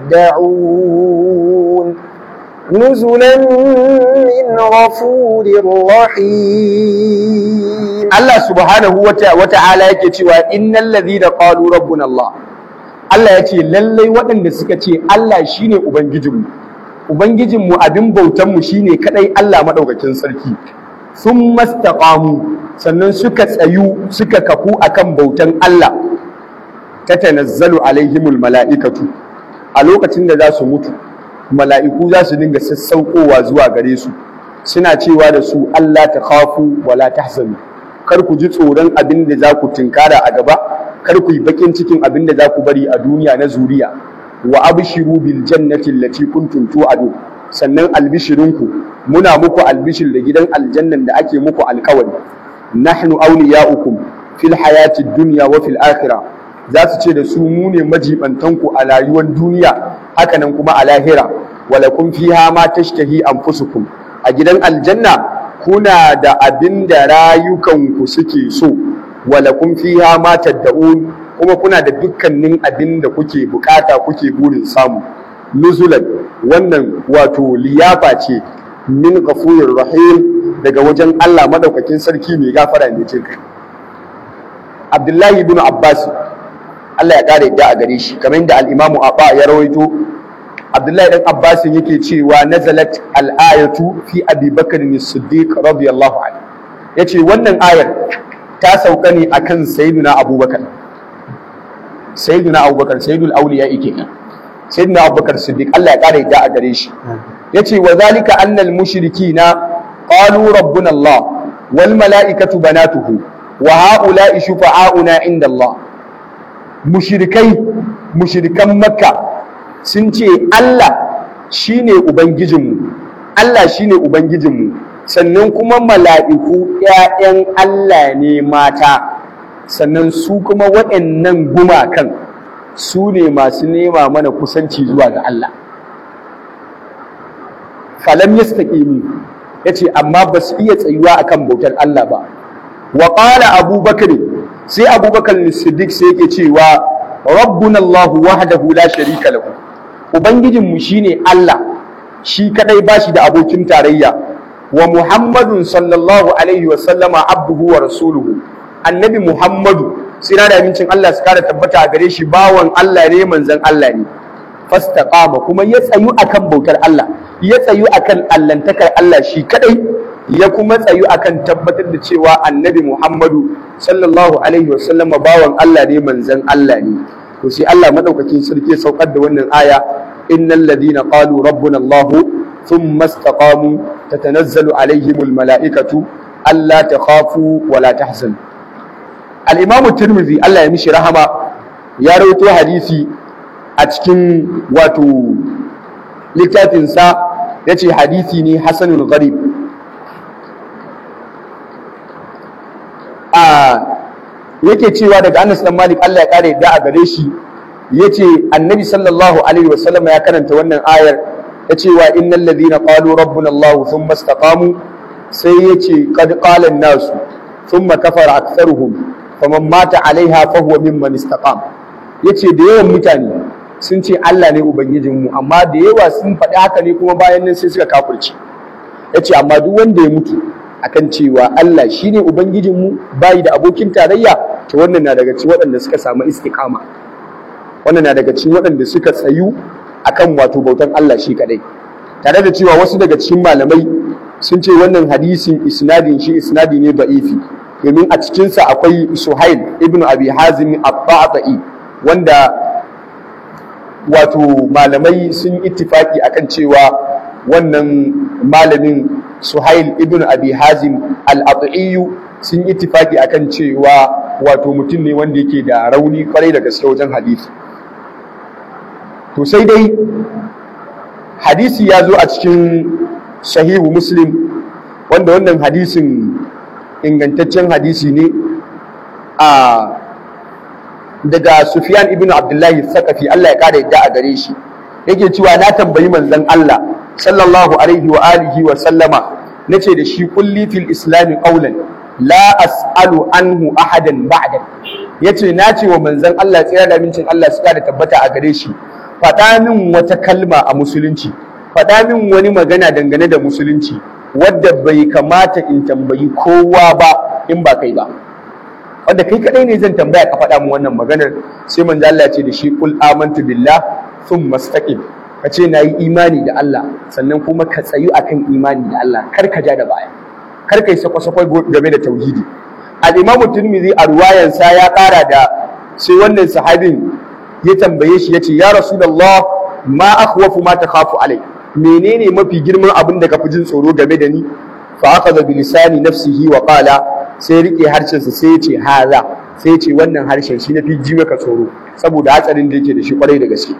تدعون نزلا من غفور رحيم Allah subhanahu wa ta'ala yake cewa innal ladhina qalu rabbuna Allah Allah ya ce lallai waɗanda suka ce Allah shine ubangijinmu ubangijinmu abin bautanmu shine kadai Allah madaukakin sarki sun mastaqamu sannan suka tsayu suka kafu akan bautan Allah tatanazzalu alaihimul mala'ikatu a lokacin da za su mutu mala'iku za su dinga sassaukowa zuwa gare su suna cewa da su Allah ta khafu wala tahzanu kar ku ji tsoron abin da za ku tinkara a gaba kar ku yi bakin cikin abin da za ku bari a duniya na zuriya wa abshiru bil jannati allati kuntum tu'adu sannan albishirinku muna muku albishir da gidan aljannan da ake muku alkawari nahnu awliya'ukum fil hayati dunya wa fil akhirah za su ce da su mu ne majibantanku a rayuwar duniya hakanan kuma a lahira walakum fiha ma tashtahi anfusukum a gidan aljanna kuna da abin da rayukanku suke so walakum fiha ma tad'un kuma kuna da dukkanin abin da kuke bukata kuke burin samu nuzulan wannan wato liyafa ce min ghafurir rahim daga wajen Allah madaukakin sarki mai gafara mai jin kai Abdullahi ibn Abbas Allah ya kare da a gare shi kamar yadda al-Imam Abba ya rawaito Abdullahi dan Abbas yake cewa nazalat al-ayatu fi Abi Bakr as-Siddiq radiyallahu anhu yace wannan ayar ta sauka ne akan Sayyidina Abubakar Sayyidina Abubakar Sayyidul Awliya yake nan Sayyidina Abubakar Siddiq Allah ya kare da a gare shi yace wa zalika anna al-mushrikina qalu rabbuna Allah wal mala'ikatu banatuhu wa ha'ula'i shufa'auna inda Allah mushrikai mushrikan Makka sun ce Allah shine ubangijinmu Allah shine ubangijinmu sannan kuma mala'iku ‘ya'yan Allah ne mata sannan su kuma waɗannan gumakan su ne masu nema mana kusanci zuwa ga Allah falam yastaqimu yace amma ba su iya tsayuwa akan bautar Allah ba wa qala abubakar sai abubakar siddiq sai yake cewa rabbuna Allah wahdahu la sharika lahu ubangijinmu shine Allah shi kadai bashi da abokin tarayya wa muhammadun sallallahu alaihi wa sallama abduhu wa rasuluhu annabi muhammadu sai da amincin Allah su kara tabbata a gare shi bawan Allah ne manzon Allah ne fastaqama kuma ya tsayu akan bautar Allah ya tsayu akan allantakar Allah shi kadai ya kuma tsayu akan tabbatar da cewa annabi muhammadu sallallahu alaihi wa sallama bawan Allah ne manzon Allah ne to sai Allah madaukakin sarki ya saukar da wannan aya innal ladina qalu rabbuna Allah thumma istaqamu tatanazzalu alaihimul malaikatu alla takhafu wa la tahzanu al-imamu tirmidhi Allah ya mishi rahama ya rawaito hadisi a cikin wato littafinsa ya ce hadisi ne hasanul gharib a yake cewa daga Anas dan Malik Allah ya kare da a gare shi yace Annabi sallallahu alaihi wasallam ya karanta wannan ayar ya ce wa innal ladina qalu rabbuna Allah thumma istaqamu sai yace qad qala an-nas thumma kafara aktharuhum faman mata alaiha fa huwa mimman istaqam yace da yawan mutane sun ce Allah ne ubangijinmu amma da yawa sun faɗi haka ne kuma bayan nan sai suka kafirci ya ce amma duk wanda ya mutu akan cewa Allah shine ubangijinmu bayi da abokin tarayya to wannan na daga cikin waɗanda suka samu istiqama wannan na daga cikin waɗanda suka tsayu akan wato bautan Allah shi kadai tare da cewa wasu daga cikin malamai sun ce wannan hadisin isnadin shi isnadi ne ba'ifi domin a cikinsa akwai Suhail ibn Abi Hazim at-Ta'i wanda wato malamai sun ittifaki akan cewa wannan malamin Suhail ibn Abi Hazim al-At'i sun ittifaki akan cewa wato mutum ne wanda yake da rauni kwarai da gaske wajen hadisi to sai dai hadisi ya zo a cikin sahihu muslim wanda wannan hadisin ingantaccen hadisi ne a daga Sufyan ibn Abdullahi Sakafi Allah ya kara yadda a gare shi yake cewa na tambayi manzon Allah sallallahu alaihi wa alihi wa sallama nace da shi kulli fil islam qawlan la as'alu anhu ahadan ba'da yace na ce wa manzon Allah tsira da mincin Allah su da tabbata a gare shi faɗa min wata kalma a musulunci faɗa min wani magana dangane da musulunci wadda bai kamata in tambayi kowa ba in ba kai ba wanda kai kadai ne zan tambaya ka faɗa min wannan maganar sai manzo Allah ya ce da shi kul amantu billah thumma istaqim ka ce nayi imani da Allah sannan kuma ka tsayu akan imani da Allah kar ka ja da baya kar kai sako-sako game da tauhidi al-imam tirmidhi a ruwayansa ya ƙara da sai wannan sahabin ya tambaye shi yace ya rasulullah ma akhwafu ma takhafu alai menene mafi girman abin da ka fi jin tsoro game da ni fa akhadha bi lisani nafsihi wa qala sai rike harshen sa sai yace haza sai yace wannan harshen shi nafi ji maka tsoro saboda hatsarin da yake da shi kwarai da gaske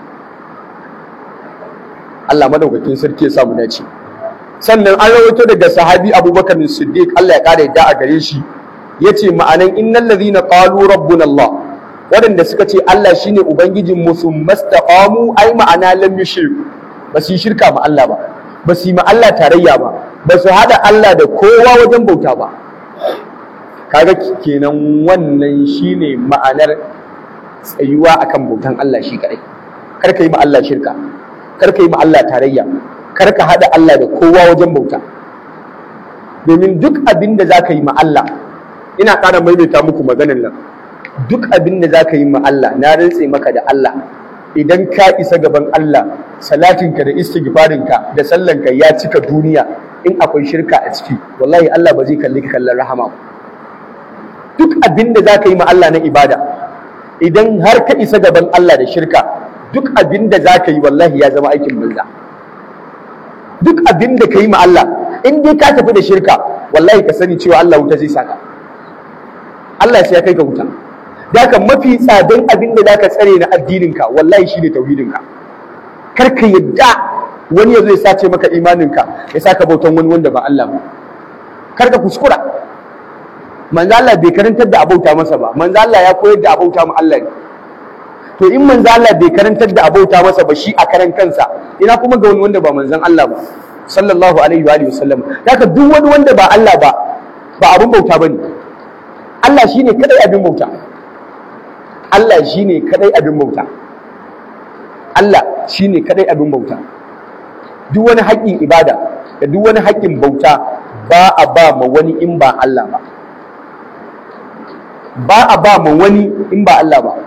Allah madaukakin sarki ya samu dace sannan an rawaito daga sahabi Abubakar Siddiq Allah ya kare yadda a gare shi yace ma'anan innal ladhina qalu rabbuna Allah waɗanda suka ce Allah shine ubangijin mu sun mastaqamu ai ma'ana lam yushriku ba su yi shirka ma Allah ba ba su yi ma Allah tarayya ba ba su hada Allah da kowa wajen bauta ba kaga kenan wannan shine ma'anar tsayuwa akan bautan Allah shi kadai kar ka yi ma Allah shirka kar ka yi ma Allah tarayya kar ka hada Allah da kowa wajen bauta domin duk abin da za ka yi ma Allah ina ƙara maimaita muku maganar nan duk abin da za ka yi ma Allah na rantse maka da Allah idan ka isa gaban Allah salatinka da istighfarinka da sallanka ya cika duniya in akwai shirka a ciki wallahi Allah ba zai kalli ka kallon rahama ba duk abin da za ka yi ma Allah na ibada idan har ka isa gaban Allah da shirka duk abin da za ka yi wallahi ya zama aikin banza duk abin da ka yi ma Allah in dai ka tafi da shirka wallahi ka sani cewa Allah wuta zai saka Allah sai ya kai ka wuta da haka mafi tsadan abin da zaka tsare na addininka wallahi shine tauhidinka kar ka yadda wani ya zo ya sace maka imaninka ya saka bautan wani wanda ba Allah ba kar ka kuskura manzo Allah bai karantar da abauta masa ba manzo Allah ya koyar da abauta mu Allah ne to in manzo Allah bai karantar da abauta masa ba shi a karan kansa ina kuma ga wani wanda ba manzon Allah ba sallallahu alaihi wa alihi wasallam haka duk wani wanda ba Allah ba ba abun bauta bane Allah shine kadai abin bauta Allah shine kadai abin bauta Allah shine kadai abin bauta duk wani haƙƙin ibada da duk wani haƙƙin bauta ba a ba ma wani in ba Allah ba ba a ba ma wani in ba Allah ba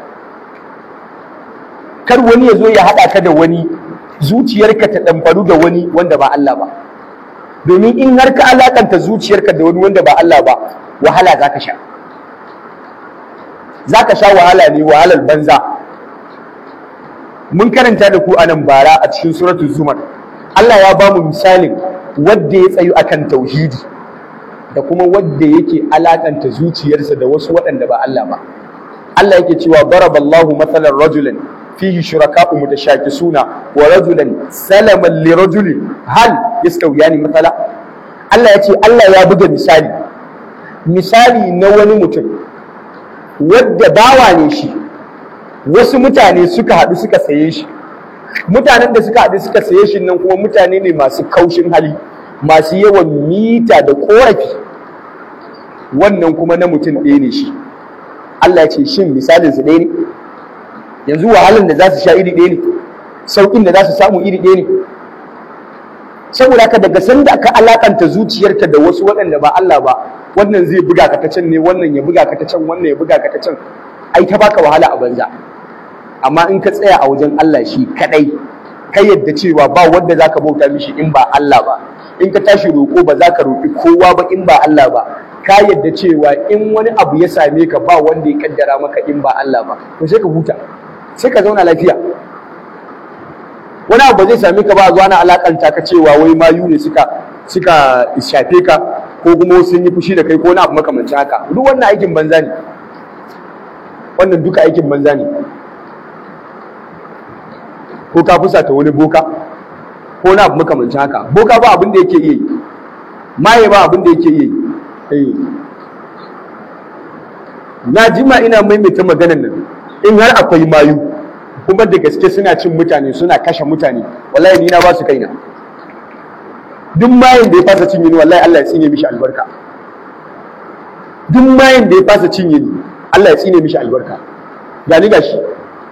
kar wani ya zo ya haɗa ka da wani zuciyarka ta ɗamfaru da wani wanda ba Allah ba domin in har ka alakanta zuciyarka da wani wanda ba Allah ba wahala za ka sha za ka sha wahala ne wahalar banza mun karanta da ku anan bara a cikin suratul zumar Allah ya ba mu misalin wadda ya tsayu akan tauhidi da kuma wadda yake alakanta zuciyarsa da wasu waɗanda ba Allah ba Allah yake cewa daraballahu mathalan rajulan fihi shuraka'u mutashakisuna wa rajulan salaman li rajulin hal yastawiyani mathala Allah ya ce Allah ya buga misali misali na wani mutum wadda bawa ne shi wasu mutane suka haɗu suka saye shi mutanen da suka haɗu suka saye shi nan kuma mutane ne masu kaushin hali masu yawan mita da ƙorafi wannan kuma na mutum ɗaya ne shi Allah ya ce shin misalin su ɗaya ne yanzu wahalan da za su sha iri ɗaya ne sauƙin da za su samu iri ɗaya ne saboda haka daga sanda aka alakanta zuciyarka da wasu waɗanda ba Allah ba wannan zai buga ka ta can ne wannan ya buga ka ta can wannan ya buga ka ta can ai ta baka wahala a banza amma in ka tsaya a wajen Allah shi kadai ka yadda cewa ba wanda zaka bauta mishi in ba Allah ba in ka tashi roƙo ba za ka roƙi kowa ba in ba Allah ba ka yadda cewa in wani abu ya same ka ba wanda ya kaddara maka in ba Allah ba to sai ka huta sai ka zauna lafiya wani abu ba zai same ka ba a zuwa na alakanta ka cewa wai mayu ne suka suka shafe ka ko kuma sun yi fushi da kai ko wani abu makamancin haka duk wannan aikin banza ne wannan duka aikin banza ne ko ka fusata wani boka ko na abu makamancin haka boka ba abin da yake iya yi maye ba abin da yake iya yi na jima ina maimaita maganan nan in har akwai mayu kuma da gaske suna cin mutane suna kashe mutane wallahi ni na ba su kaina duk mayin da ya fasa cinye ni wallahi Allah ya tsine mishi albarka duk mayin da ya fasa cinye ni Allah ya tsine mishi albarka ga ni gashi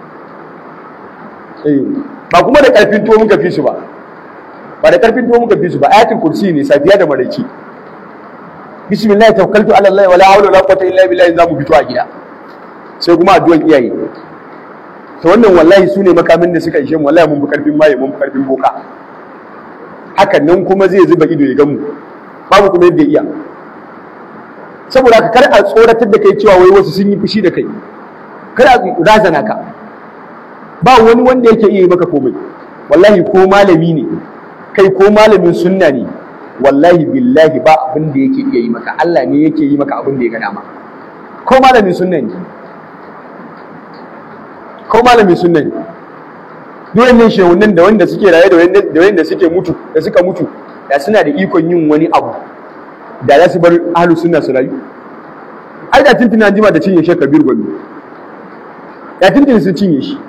eh ba kuma da karfin tuwo muka fi su ba ba da karfin tuwo muka fi su ba ayatul kursi ne safiya da maraici bismillah tawakkaltu ala Allah wala hawla wala quwwata illa billah zamu fito a gida sai kuma addu'an iyaye to wannan wallahi su ne makamin da suka ishe mu wallahi mun fi karfin maye mun fi karfin boka hakan nan kuma zai zuba ido ya gamu babu kuma yadda iya saboda ka kar a tsoratar da kai cewa wai wasu sun yi fushi da kai kar a razana ka ba wani wanda yake iya yi maka komai wallahi ko malami ne kai ko malamin sunna ne wallahi billahi ba abin da yake iya yi maka Allah ne yake yi maka abin da ya ga dama ko malamin sunna ne ko malamin sunna ne duk wannan shehunan da wanda suke raye da wanda suke mutu da suka mutu da suna da ikon yin wani abu da za su bar ahlu sunna su rayu ai da tuntuni an jima da cinye shi kabir gwami da tuntuni sun cinye shi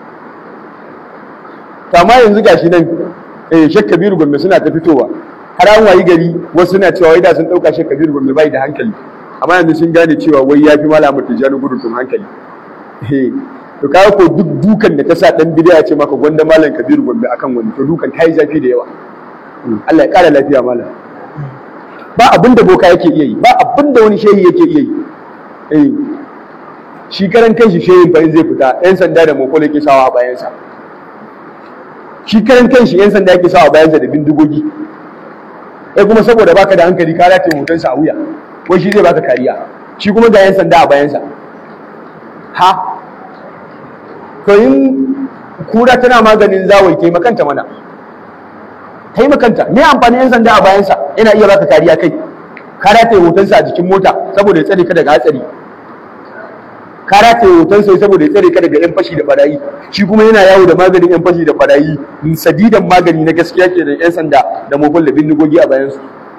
amma yanzu gashi nan eh shek kabiru gombe suna ta fitowa har an wayi gari wasu suna cewa wai da sun dauka shek kabiru gombe bai da hankali amma yanzu sun gane cewa wai yafi malamu tijani gudun tun hankali eh to kaga ko duk dukan da ta sa dan bidiya ce maka gwanda malam kabiru gombe akan wani to dukan ta yi zafi da yawa Allah ya kara lafiya malam ba abin da boka yake iya yi ba abin da wani shehi yake iya yi eh shi karan kanshi shehin fa in zai fita yan sanda da mokolo yake sawa a bayansa shi karan kanshi yan sanda yake sawa a bayansa da bindigogi eh kuma saboda baka da hankali ka rataye hotonsa a wuya wai shi zai baka kariya shi kuma ga yan sanda a bayansa ha to in kura tana maganin zawai kai makanta mana kai makanta me amfani yan sanda a bayansa yana iya baka kariya kai ka rataye hotonsa a jikin mota saboda ya tsare ka daga hatsari ka rataye hotonsa saboda ya tsare ka daga yan fashi da barayi shi kuma yana yawo da maganin yan fashi da barayi sadidan magani na gaskiya ke da yan sanda da mobile da bindigogi a bayansu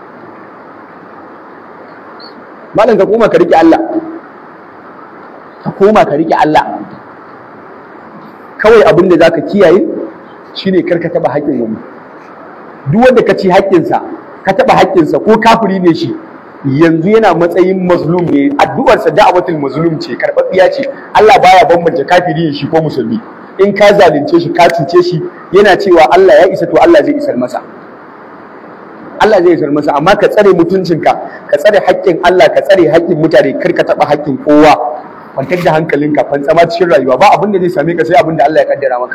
malam ka koma ka rike Allah ka koma ka rike Allah kawai abin da zaka kiyaye shine kar ka taba haƙƙin wani duk wanda ka ci haƙƙinsa ka taba haƙƙinsa ko kafiri ne shi yanzu yana matsayin mazlum ne addu'arsa da'awatul mazlum ce karɓaɓɓiya ce Allah baya bambance kafiri shi ko musulmi in ka zalunce shi ka cuce shi yana cewa Allah ya isa to Allah zai isar masa Allah zai isar masa amma ka tsare mutuncinka ka tsare haƙƙin Allah ka tsare haƙƙin mutane kar ka taɓa haƙƙin kowa kwantar da hankalinka fantsama cikin rayuwa ba abin da zai same ka sai abin da Allah ya kaddara maka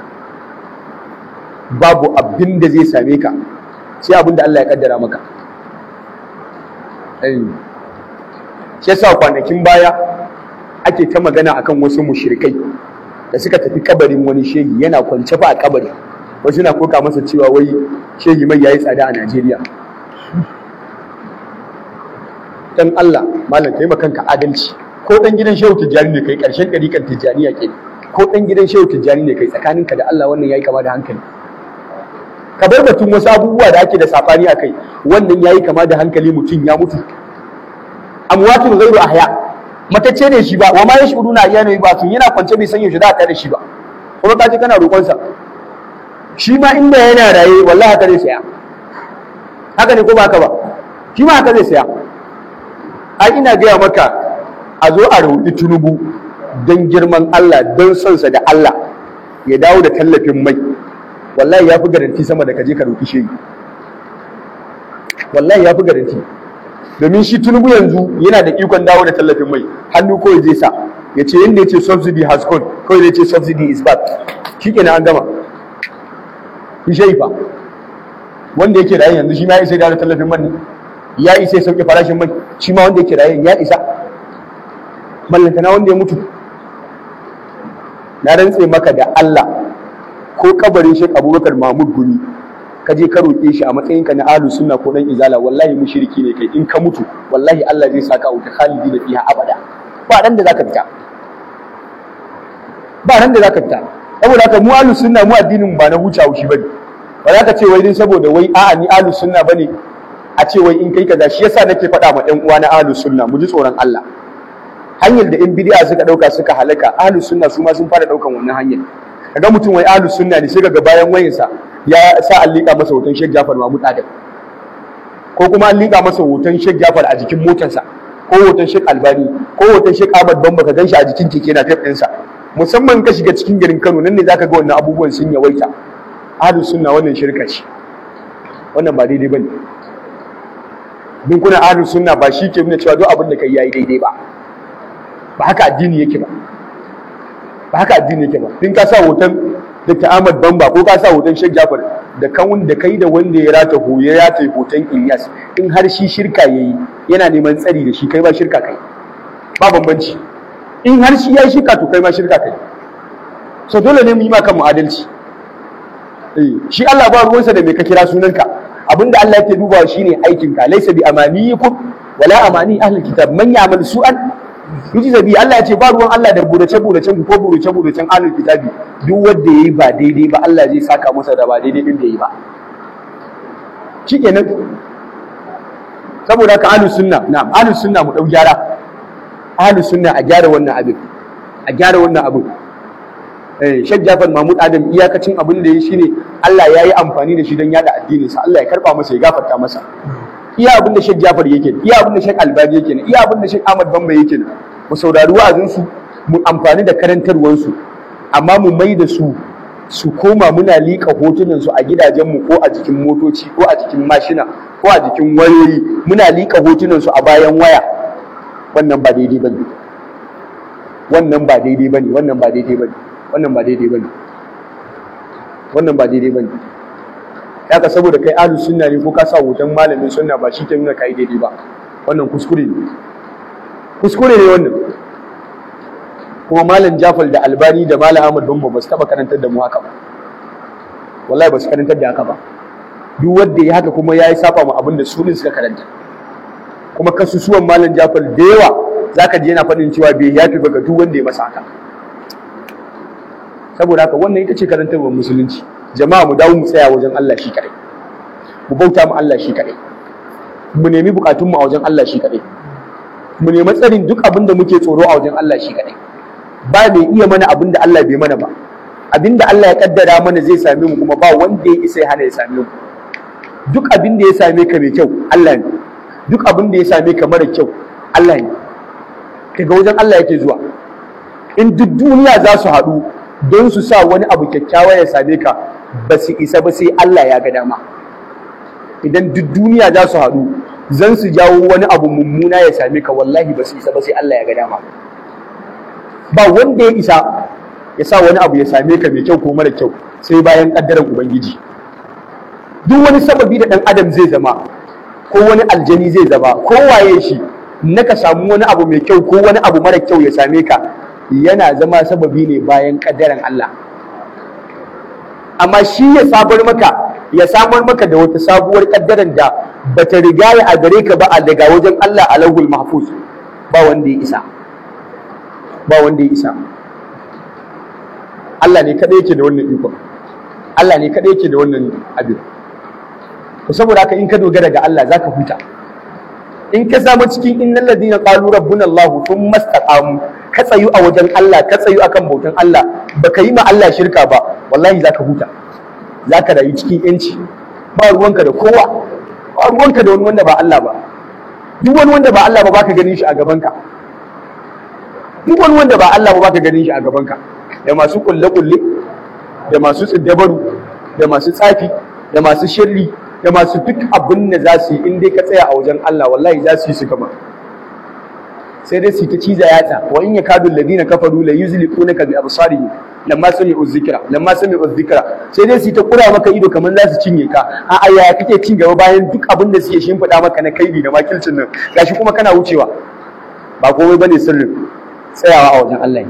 babu abin da zai same ka sai abin da Allah ya kaddara maka shi yasa kwanakin baya ake ta magana akan wasu mushrikai da suka tafi kabarin wani shehi yana kwance fa a kabari wasu na koka masa cewa wai shehi mai yayi tsada a Najeriya dan Allah malam kai kanka adalci ko dan gidan shehu tijjani ne kai karshen ɗariƙar tijjaniya ke ko dan gidan shehu tijjani ne kai tsakaninka da Allah wannan yayi kama da hankali ka bar batun wasu abubuwa da ake da safani a kai wannan yayi kama da hankali mutum ya mutu amwatun ghairu ahya matacce ne shi ba wa ma yashuruna ayyana ba sun yana kwance bai san yaushe za a da shi ba kuma ka je kana roƙon sa shi ma inda yana raye wallahi haka zai saya haka ne ko ba haka ba shi ma haka zai saya ai ina gaya maka a zo a roƙi tunubu don girman Allah don sonsa da Allah ya dawo da tallafin mai wallahi ya fi garanti sama da kaje ka roki shehi wallahi ya fi garanti domin shi tunubu yanzu yana da ikon dawo da tallafin mai hannu kawai zai sa ya ce yadda ya ce subsidy has gone kawai zai ce subsidy is back shi kenan an gama shi shehi fa wanda yake rayu yanzu shi ma ya isa dawo da tallafin man ne ya isa ya sauke farashin mai shi ma wanda yake rayu ya isa mallantana wanda ya mutu na rantse maka da Allah ko kabarin Sheikh Abubakar Mahmud Gumi ka je ka roƙe shi a matsayin ka na ahlus sunna ko dan izala wallahi mushriki ne kai in ka mutu wallahi Allah zai saka wuta khalidi da fiha abada ba ran da zaka fita ba ran da zaka fita saboda haka mu ahlus sunna mu addinin ba na huce haushi bane ba za ka ce wai din saboda wai a'a ni ahlus sunna bane a ce wai in kai kaza shi yasa nake faɗa ma ɗan uwa na ahlus sunna mu ji tsoron Allah hanyar da in bid'a suka dauka suka halaka ahlus sunna su ma sun fara daukan wannan hanyar kaga mutum wai ahlus sunna ne sai kaga bayan wayarsa ya sa an liƙa masa hoton Sheikh Jafar Mahmud Adam ko kuma an liƙa masa hoton Sheikh Jafar a jikin motarsa ko hoton Sheikh Albani ko hoton Sheikh Ahmad Bamba ka ganshi a jikin keke na tape ɗinsa musamman ka shiga cikin garin Kano nan ne zaka ga wannan abubuwan sun yawaita ahlus sunna wannan shirka ce wannan ba daidai bane bin kuna ahlus sunna ba shi ke nuna cewa duk abin da kai yayi daidai ba ba haka addini yake ba ba haka addini yake ba in ka sa hoton Dr. Ahmad Bamba ko ka sa hoton Sheikh Jafar da kawun da kai da wanda ya rata ho ya rata hoton Ilyas in har shi shirka yayi yana neman tsari da shi kai ba shirka kai ba bambanci in har shi yayi shirka to kai ma shirka kai so dole ne mu yi maka adalci eh shi Allah ba ruwansa da me ka kira sunanka abinda Allah yake dubawa shine aikinka laysa bi amaniyikum wala amani ahli kitab man ya'mal su'an yuji zabi Allah ya ce ba ruwan Allah da burace buracen ko burace buracen ahlul kitabi duk wanda yayi ba daidai ba Allah zai saka masa da ba daidai din da yayi ba shikenan saboda haka ahlus sunna na'am ahlus sunna mu dau gyara ahlus sunna a gyara wannan abin a gyara wannan abin eh Sheikh Jafar Mahmud Adam iyakacin abin da yayi shine Allah yayi amfani da shi don yada addinin sa Allah ya karba masa ya gafarta masa iya abin da Sheikh Jafar yake iya abin da Sheikh Albani yake ne iya abin da Sheikh Ahmad Bamba yake ne mu saurari wa'azin su mu amfani da karantarwar su amma mu mai da su su koma muna liƙa hotunan su a gidajen mu ko a jikin motoci ko a jikin mashina ko a jikin wayoyi muna liƙa hotunan su a bayan waya wannan ba daidai bane wannan ba daidai bane wannan ba daidai bane wannan ba daidai bane wannan ba daidai bane haka saboda kai ahlus sunna ne ko ka sa hoton malamin sunna ba shi ke nuna kai daidai ba wannan kuskure ne kuskure ne wannan kuma malam Jafar da Albani da malam Ahmad Bamba ba su taba karantar da mu haka ba wallahi ba su karantar da haka ba duk wanda ya haka kuma yayi saba mu abin da su ne suka karanta kuma kasusuwan malam Jafar da yawa zaka ji yana faɗin cewa bai yafi ba ga duk wanda ya masa haka saboda haka wannan ita ce karantarwar musulunci jama'a mu dawo mu tsaya wajen Allah shi kadai mu bauta mu Allah shi kadai mu nemi bukatun mu a wajen Allah shi kadai mu nemi tsarin duk abin da muke tsoro a wajen Allah shi kadai ba mai iya mana abin da Allah bai mana ba abin da Allah ya kaddara mana zai same mu kuma ba wanda ya isa ya hana ya same mu duk abin da ya same ka mai kyau Allah ne duk abin da ya same ka mara kyau Allah ne kaga wajen Allah yake zuwa in duk duniya za su haɗu don su sa wani abu kyakkyawa ya same ka ba su isa ba sai Allah ya ga dama idan duk duniya za su haɗu zan su jawo wani abu mummuna ya same ka wallahi ba su isa ba sai Allah ya ga dama ba wanda ya isa ya sa wani abu ya same ka mai kyau ko mara kyau sai bayan kaddaran ubangiji duk wani sababi da ɗan adam zai zama ko wani aljani zai zama ko waye shi na ka samu wani abu mai kyau ko wani abu mara kyau ya same ka yana zama sababi ne bayan kaddaran Allah amma shi ya sabar maka ya samar maka da wata sabuwar kaddaran da bata riga ya a gare ka ba a daga wajen Allah a lauhul mahfuz ba wanda ya isa ba wanda ya isa Allah ne kadai yake da wannan ikon Allah ne kadai yake da wannan abin to saboda haka in ka dogara ga Allah zaka huta in ka samu cikin innal ladina qalu rabbuna Allah thumma istaqamu ka tsayu a wajen Allah ka tsayu akan bautan Allah baka yi ma Allah shirka ba wallahi zaka huta zaka rayu cikin yanci ba ruwanka da kowa ba ruwanka da wani wanda ba Allah ba duk wani wanda ba Allah ba baka ganin shi a gaban ka duk wani wanda ba Allah ba baka ganin shi a gaban ka da masu kulle kulle da masu tsiddabaru da masu tsafi da masu shirri da masu duk abin da za su yi in dai ka tsaya a wajen Allah wallahi za su yi su gama sai dai su ta ciza yatsa wa in yakadu alladhina kafaru la yuzliqunaka bi absarihim lamma sami'u dhikra lamma sami'u dhikra sai dai su ta kura maka ido kamar za su cinye ka a aya kake cin gaba bayan duk abin da suke shimfiɗa maka na kaidi da makilcin nan gashi kuma kana wucewa ba komai bane sirrin tsayawa a wajen Allah ne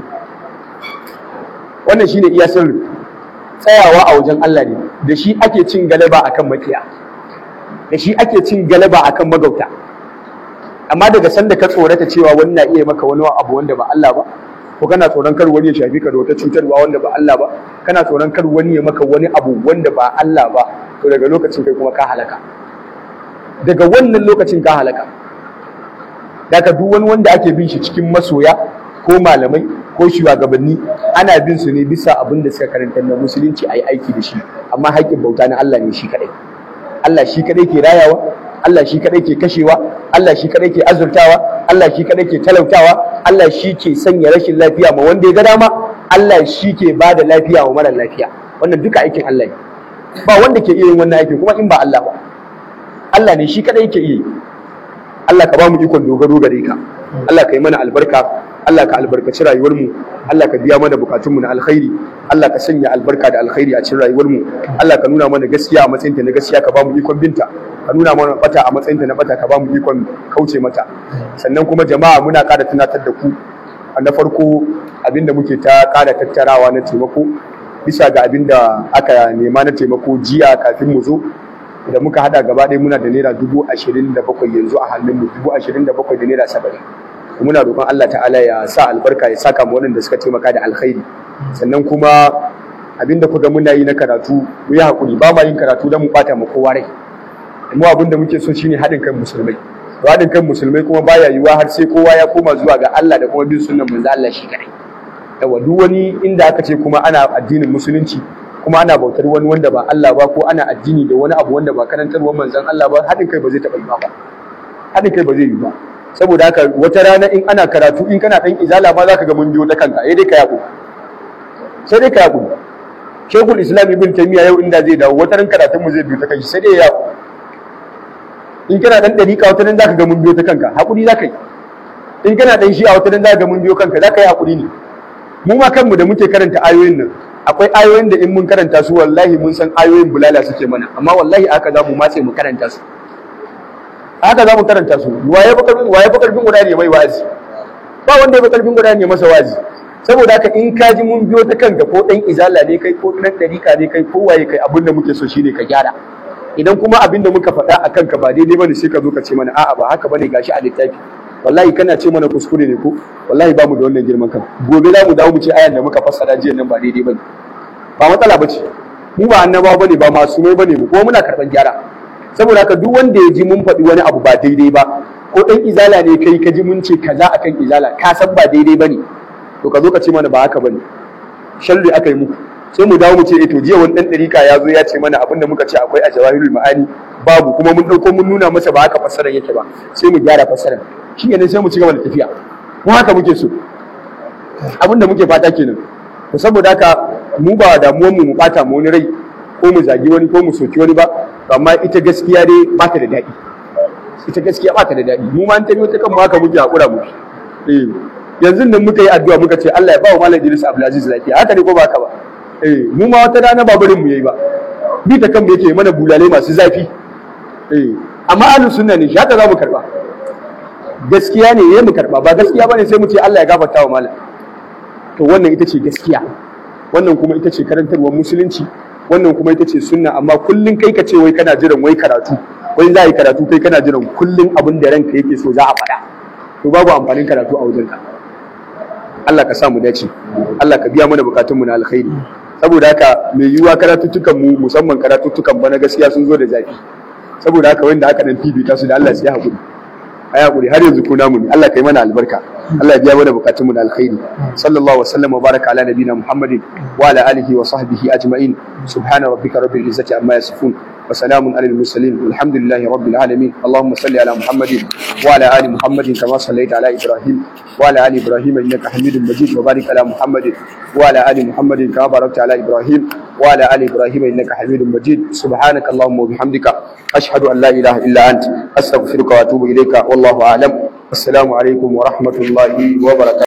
wannan shine iya sirrin tsayawa a wajen Allah ne da shi ake cin galaba akan makiya da shi ake cin galaba akan magauta amma daga sanda ka tsorata cewa wani na iya maka wani abu wanda ba Allah ba ko kana tsoron kar wani ya shafi ka da wata cutarwa wanda ba Allah ba kana tsoron kar wani ya maka wani abu wanda ba Allah ba to daga lokacin kai kuma ka halaka daga wannan lokacin ka halaka daga duk wani wanda ake bin shi cikin masoya ko malamai ko shugabanni ana bin su ne bisa abin da suka karanta na musulunci a yi aiki da shi amma haƙƙin bauta na Allah ne shi kaɗai Allah shi kaɗai ke rayawa Allah shi kaɗai ke kashewa Allah shi kaɗai ke azurtawa Allah shi kaɗai ke talautawa Allah shi ke sanya rashin lafiya ma wanda ya ga dama Allah shi ke ba da lafiya wa mara lafiya wannan duka aikin Allah ne ba wanda ke iya yin wannan aikin kuma in ba Allah ba Allah ne shi kaɗai ke iya Allah ka ba mu ikon dogaro gare ka Allah ka yi mana albarka Allah ka albarkaci rayuwarmu Allah ka biya mana bukatunmu na alkhairi Allah ka sanya albarka da alkhairi a cikin rayuwarmu Allah ka nuna mana gaskiya a matsayinta na gaskiya ka ba mu ikon binta ka nuna mana bata a matsayinta na bata ka ba mu ikon kauce mata sannan kuma jama'a muna ƙara tunatar da ku na farko abinda muke ta ƙara tattarawa na taimako bisa ga abinda aka nema na taimako jiya kafin mu zo da muka hada gaba ɗaya muna da naira dubu ashirin da bakwai yanzu a hannunmu dubu ashirin da bakwai da naira saba'in muna roƙon Allah ta'ala ya sa albarka ya saka mu waɗanda suka taimaka da alkhairi sannan kuma abinda kuga muna yi na karatu mu yi hakuri ba ma yin karatu don mu ɓata ma kowa rai mu abinda muke so shine haɗin kan musulmai to haɗin kan musulmai kuma baya yiwuwa har sai kowa ya koma zuwa ga Allah da kuma bin sunnan manzo Allah shi kadai yawa duk wani inda aka ce kuma ana addinin musulunci kuma ana bautar wani wanda ba Allah ba ko ana addini da wani abu wanda ba karantarwar manzon Allah ba haɗin kai ba zai taɓa yi ba haɗin kai ba zai yi ba saboda haka wata rana in ana karatu in kana ɗan izala ma zaka ga mun biyo ta kanka sai dai ka yaƙo sai dai ka yaƙo shekul islam ibn taymiya yau inda zai dawo wata ran karatun mu zai biyo ta kanshi sai dai ya yaƙo in kana ɗan ɗariƙa wata ran zaka ga mun biyo ta kanka haƙuri zaka yi in kana ɗan shi'a wata ran zaka ga mun biyo kanka zaka yi haƙuri ne mu ma kanmu da muke karanta ayoyin nan akwai ayoyin da in mun karanta su wallahi mun san ayoyin bulala suke mana amma wallahi aka za mu matse mu karanta su haka za mu karanta su waye fa karfin waye fa karfin guda ne mai wazi ba wanda ya fa karfin guda ne masa wazi saboda haka in ka ji mun biyo ta kanka ko dan izala ne kai ko dan dariƙa ne kai ko waye kai abin da muke so shine ka gyara idan kuma abin da muka faɗa a kanka ba daidai bane sai ka zo ka ce mana a'a ba haka bane gashi a littafi wallahi kana ce mana kuskure ne ko wallahi ba mu da wannan girman kan gobe za mu dawo mu ce ayan da muka fassara jiya nan ba daidai bane ba matsala bace mu ba annabawa bane ba masu mai bane mu kuma muna karɓar gyara saboda haka duk wanda ya ji mun faɗi wani abu ba daidai ba ko ɗan izala ne kai ka ji mun ce kaza akan izala ka san ba daidai bane to ka zo ka ce mana ba haka bane sharri aka yi muku sai mu dawo mu ce eh to jiya wani ɗan ɗarika ya zo ya ce mana abinda muka ce akwai a jawahirul ma'ani babu kuma mun ɗauko mun nuna masa ba haka fassarar yake ba sai mu gyara fassarar shi ne sai mu ci gaba da tafiya mu haka muke so abinda muke fata kenan to saboda haka mu ba damuwar mu mu bata mu wani rai ko mu zagi wani ko mu soki wani ba amma ita gaskiya dai ba ta da daɗi ita gaskiya ba ta da daɗi mu ma an tabi wata kan mu haka muke hakura mu eh yanzu nan muka yi addu'a muka ce Allah ya ba wa Malam Idris Abdulaziz lafiya haka ne ko ba haka ba eh mu ma wata rana ba barin mu yayi ba bi ta kan mu yake mana bulale masu zafi eh amma ahlus sunna ne shi haka za mu karba gaskiya ne yayi mu karba ba gaskiya bane sai mu ce Allah ya gafarta wa malam to wannan ita ce gaskiya wannan kuma ita ce karantarwar musulunci wannan kuma ita ce sunna amma kullun kai ka ce wai kana jiran wai karatu wai za a yi karatu kai kana jiran kullun abin da ranka yake so za a faɗa to babu amfanin karatu a wajenka Allah ka sa mu dace Allah ka biya mana bukatunmu na alkhairi saboda haka mai yiwuwa karatuttukan mu musamman karatuttukan bana gaskiya sun zo da zafi saboda haka wanda aka dan fifita su da Allah sai ya hakuri ai hakuri har yanzu kuna mu ne Allah kai mana albarka Allah ya biya mana bukatunmu da alkhairi sallallahu wasallam wa baraka ala nabiyina muhammadin wa ala alihi wa sahbihi ajma'in subhana rabbika rabbil izzati amma yasifun wa salamun alal mursalin walhamdulillahi rabbil alamin allahumma salli ala muhammadin wa ala ali muhammadin kama sallaita ala ibrahim wa ala ali ibrahim innaka hamidum majid wa barik ala muhammadin wa ala ali muhammadin kama barakta ala ibrahim وعلى آل إبراهيم إنك حميد مجيد سبحانك اللهم وبحمدك أشهد أن لا إله إلا أنت أستغفرك وأتوب إليك والله أعلم السلام عليكم ورحمة الله وبركاته